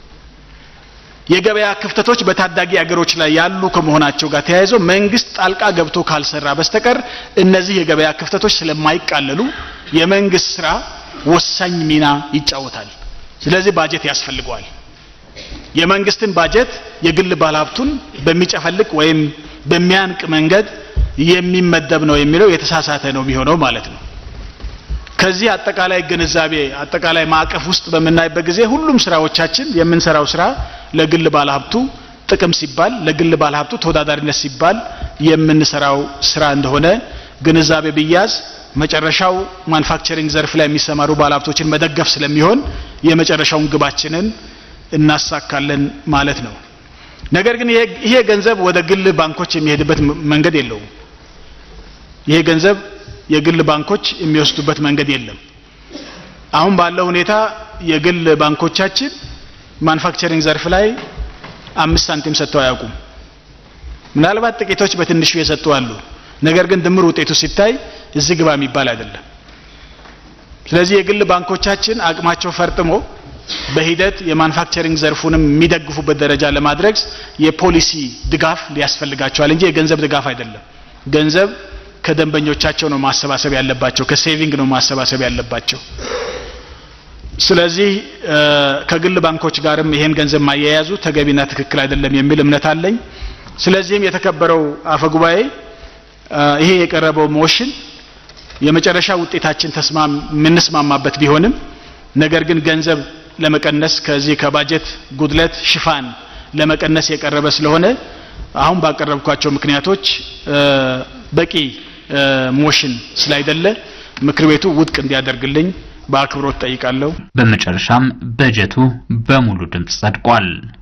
የገበያ ክፍተቶች በታዳጊ አገሮች ላይ ያሉ ከመሆናቸው ጋር ተያይዞ መንግስት ጣልቃ ገብቶ ካልሰራ በስተቀር እነዚህ የገበያ ክፍተቶች ስለማይቃለሉ የመንግስት ስራ ወሳኝ ሚና ይጫወታል። ስለዚህ ባጀት ያስፈልገዋል። የመንግስትን ባጀት የግል ባለሀብቱን በሚጨፈልቅ ወይም በሚያንቅ መንገድ የሚመደብ ነው የሚለው የተሳሳተ ነው የሚሆነው ማለት ነው። ከዚህ አጠቃላይ ግንዛቤ አጠቃላይ ማዕቀፍ ውስጥ በምናይበት ጊዜ ሁሉም ስራዎቻችን የምንሰራው ስራ ለግል ባለሀብቱ ጥቅም ሲባል ለግል ባለሀብቱ ተወዳዳሪነት ሲባል የምንሰራው ስራ እንደሆነ ግንዛቤ ብያዝ መጨረሻው ማኑፋክቸሪንግ ዘርፍ ላይ የሚሰማሩ ባለሀብቶችን መደገፍ ስለሚሆን የመጨረሻውን ግባችንን እናሳካለን ማለት ነው። ነገር ግን ይሄ ገንዘብ ወደ ግል ባንኮች የሚሄድበት መንገድ የለውም። ይሄ ገንዘብ የግል ባንኮች የሚወስዱበት መንገድ የለም። አሁን ባለው ሁኔታ የግል ባንኮቻችን ማኑፋክቸሪንግ ዘርፍ ላይ አምስት ሳንቲም ሰጥተው አያውቁም። ምናልባት ጥቂቶች በትንሹ የሰጡ አሉ። ነገር ግን ድምር ውጤቱ ሲታይ እዚህ ግባ የሚባል አይደለም። ስለዚህ የግል ባንኮቻችን አቅማቸው ፈርጥሞ በሂደት የማኑፋክቸሪንግ ዘርፉንም የሚደግፉበት ደረጃ ለማድረግ የፖሊሲ ድጋፍ ሊያስፈልጋቸዋል እንጂ የገንዘብ ድጋፍ አይደለም። ገንዘብ ከደንበኞቻቸው ነው ማሰባሰብ ያለባቸው፣ ከሴቪንግ ነው ማሰባሰብ ያለባቸው። ስለዚህ ከግል ባንኮች ጋርም ይሄን ገንዘብ ማያያዙ ተገቢና ትክክል አይደለም የሚል እምነት አለኝ። ስለዚህም የተከበረው አፈ ጉባኤ ይሄ የቀረበው ሞሽን የመጨረሻ ውጤታችን ተስማም የምንስማማበት ቢሆንም ነገር ግን ገንዘብ ለመቀነስ ከዚህ ከባጀት ጉድለት ሽፋን ለመቀነስ የቀረበ ስለሆነ አሁን ባቀረብኳቸው ምክንያቶች በቂ ሞሽን ስላይደለ ምክር ቤቱ ውድቅ እንዲያደርግልኝ በአክብሮት ጠይቃለሁ። በመጨረሻም በጀቱ በሙሉ ድምፅ ጸድቋል።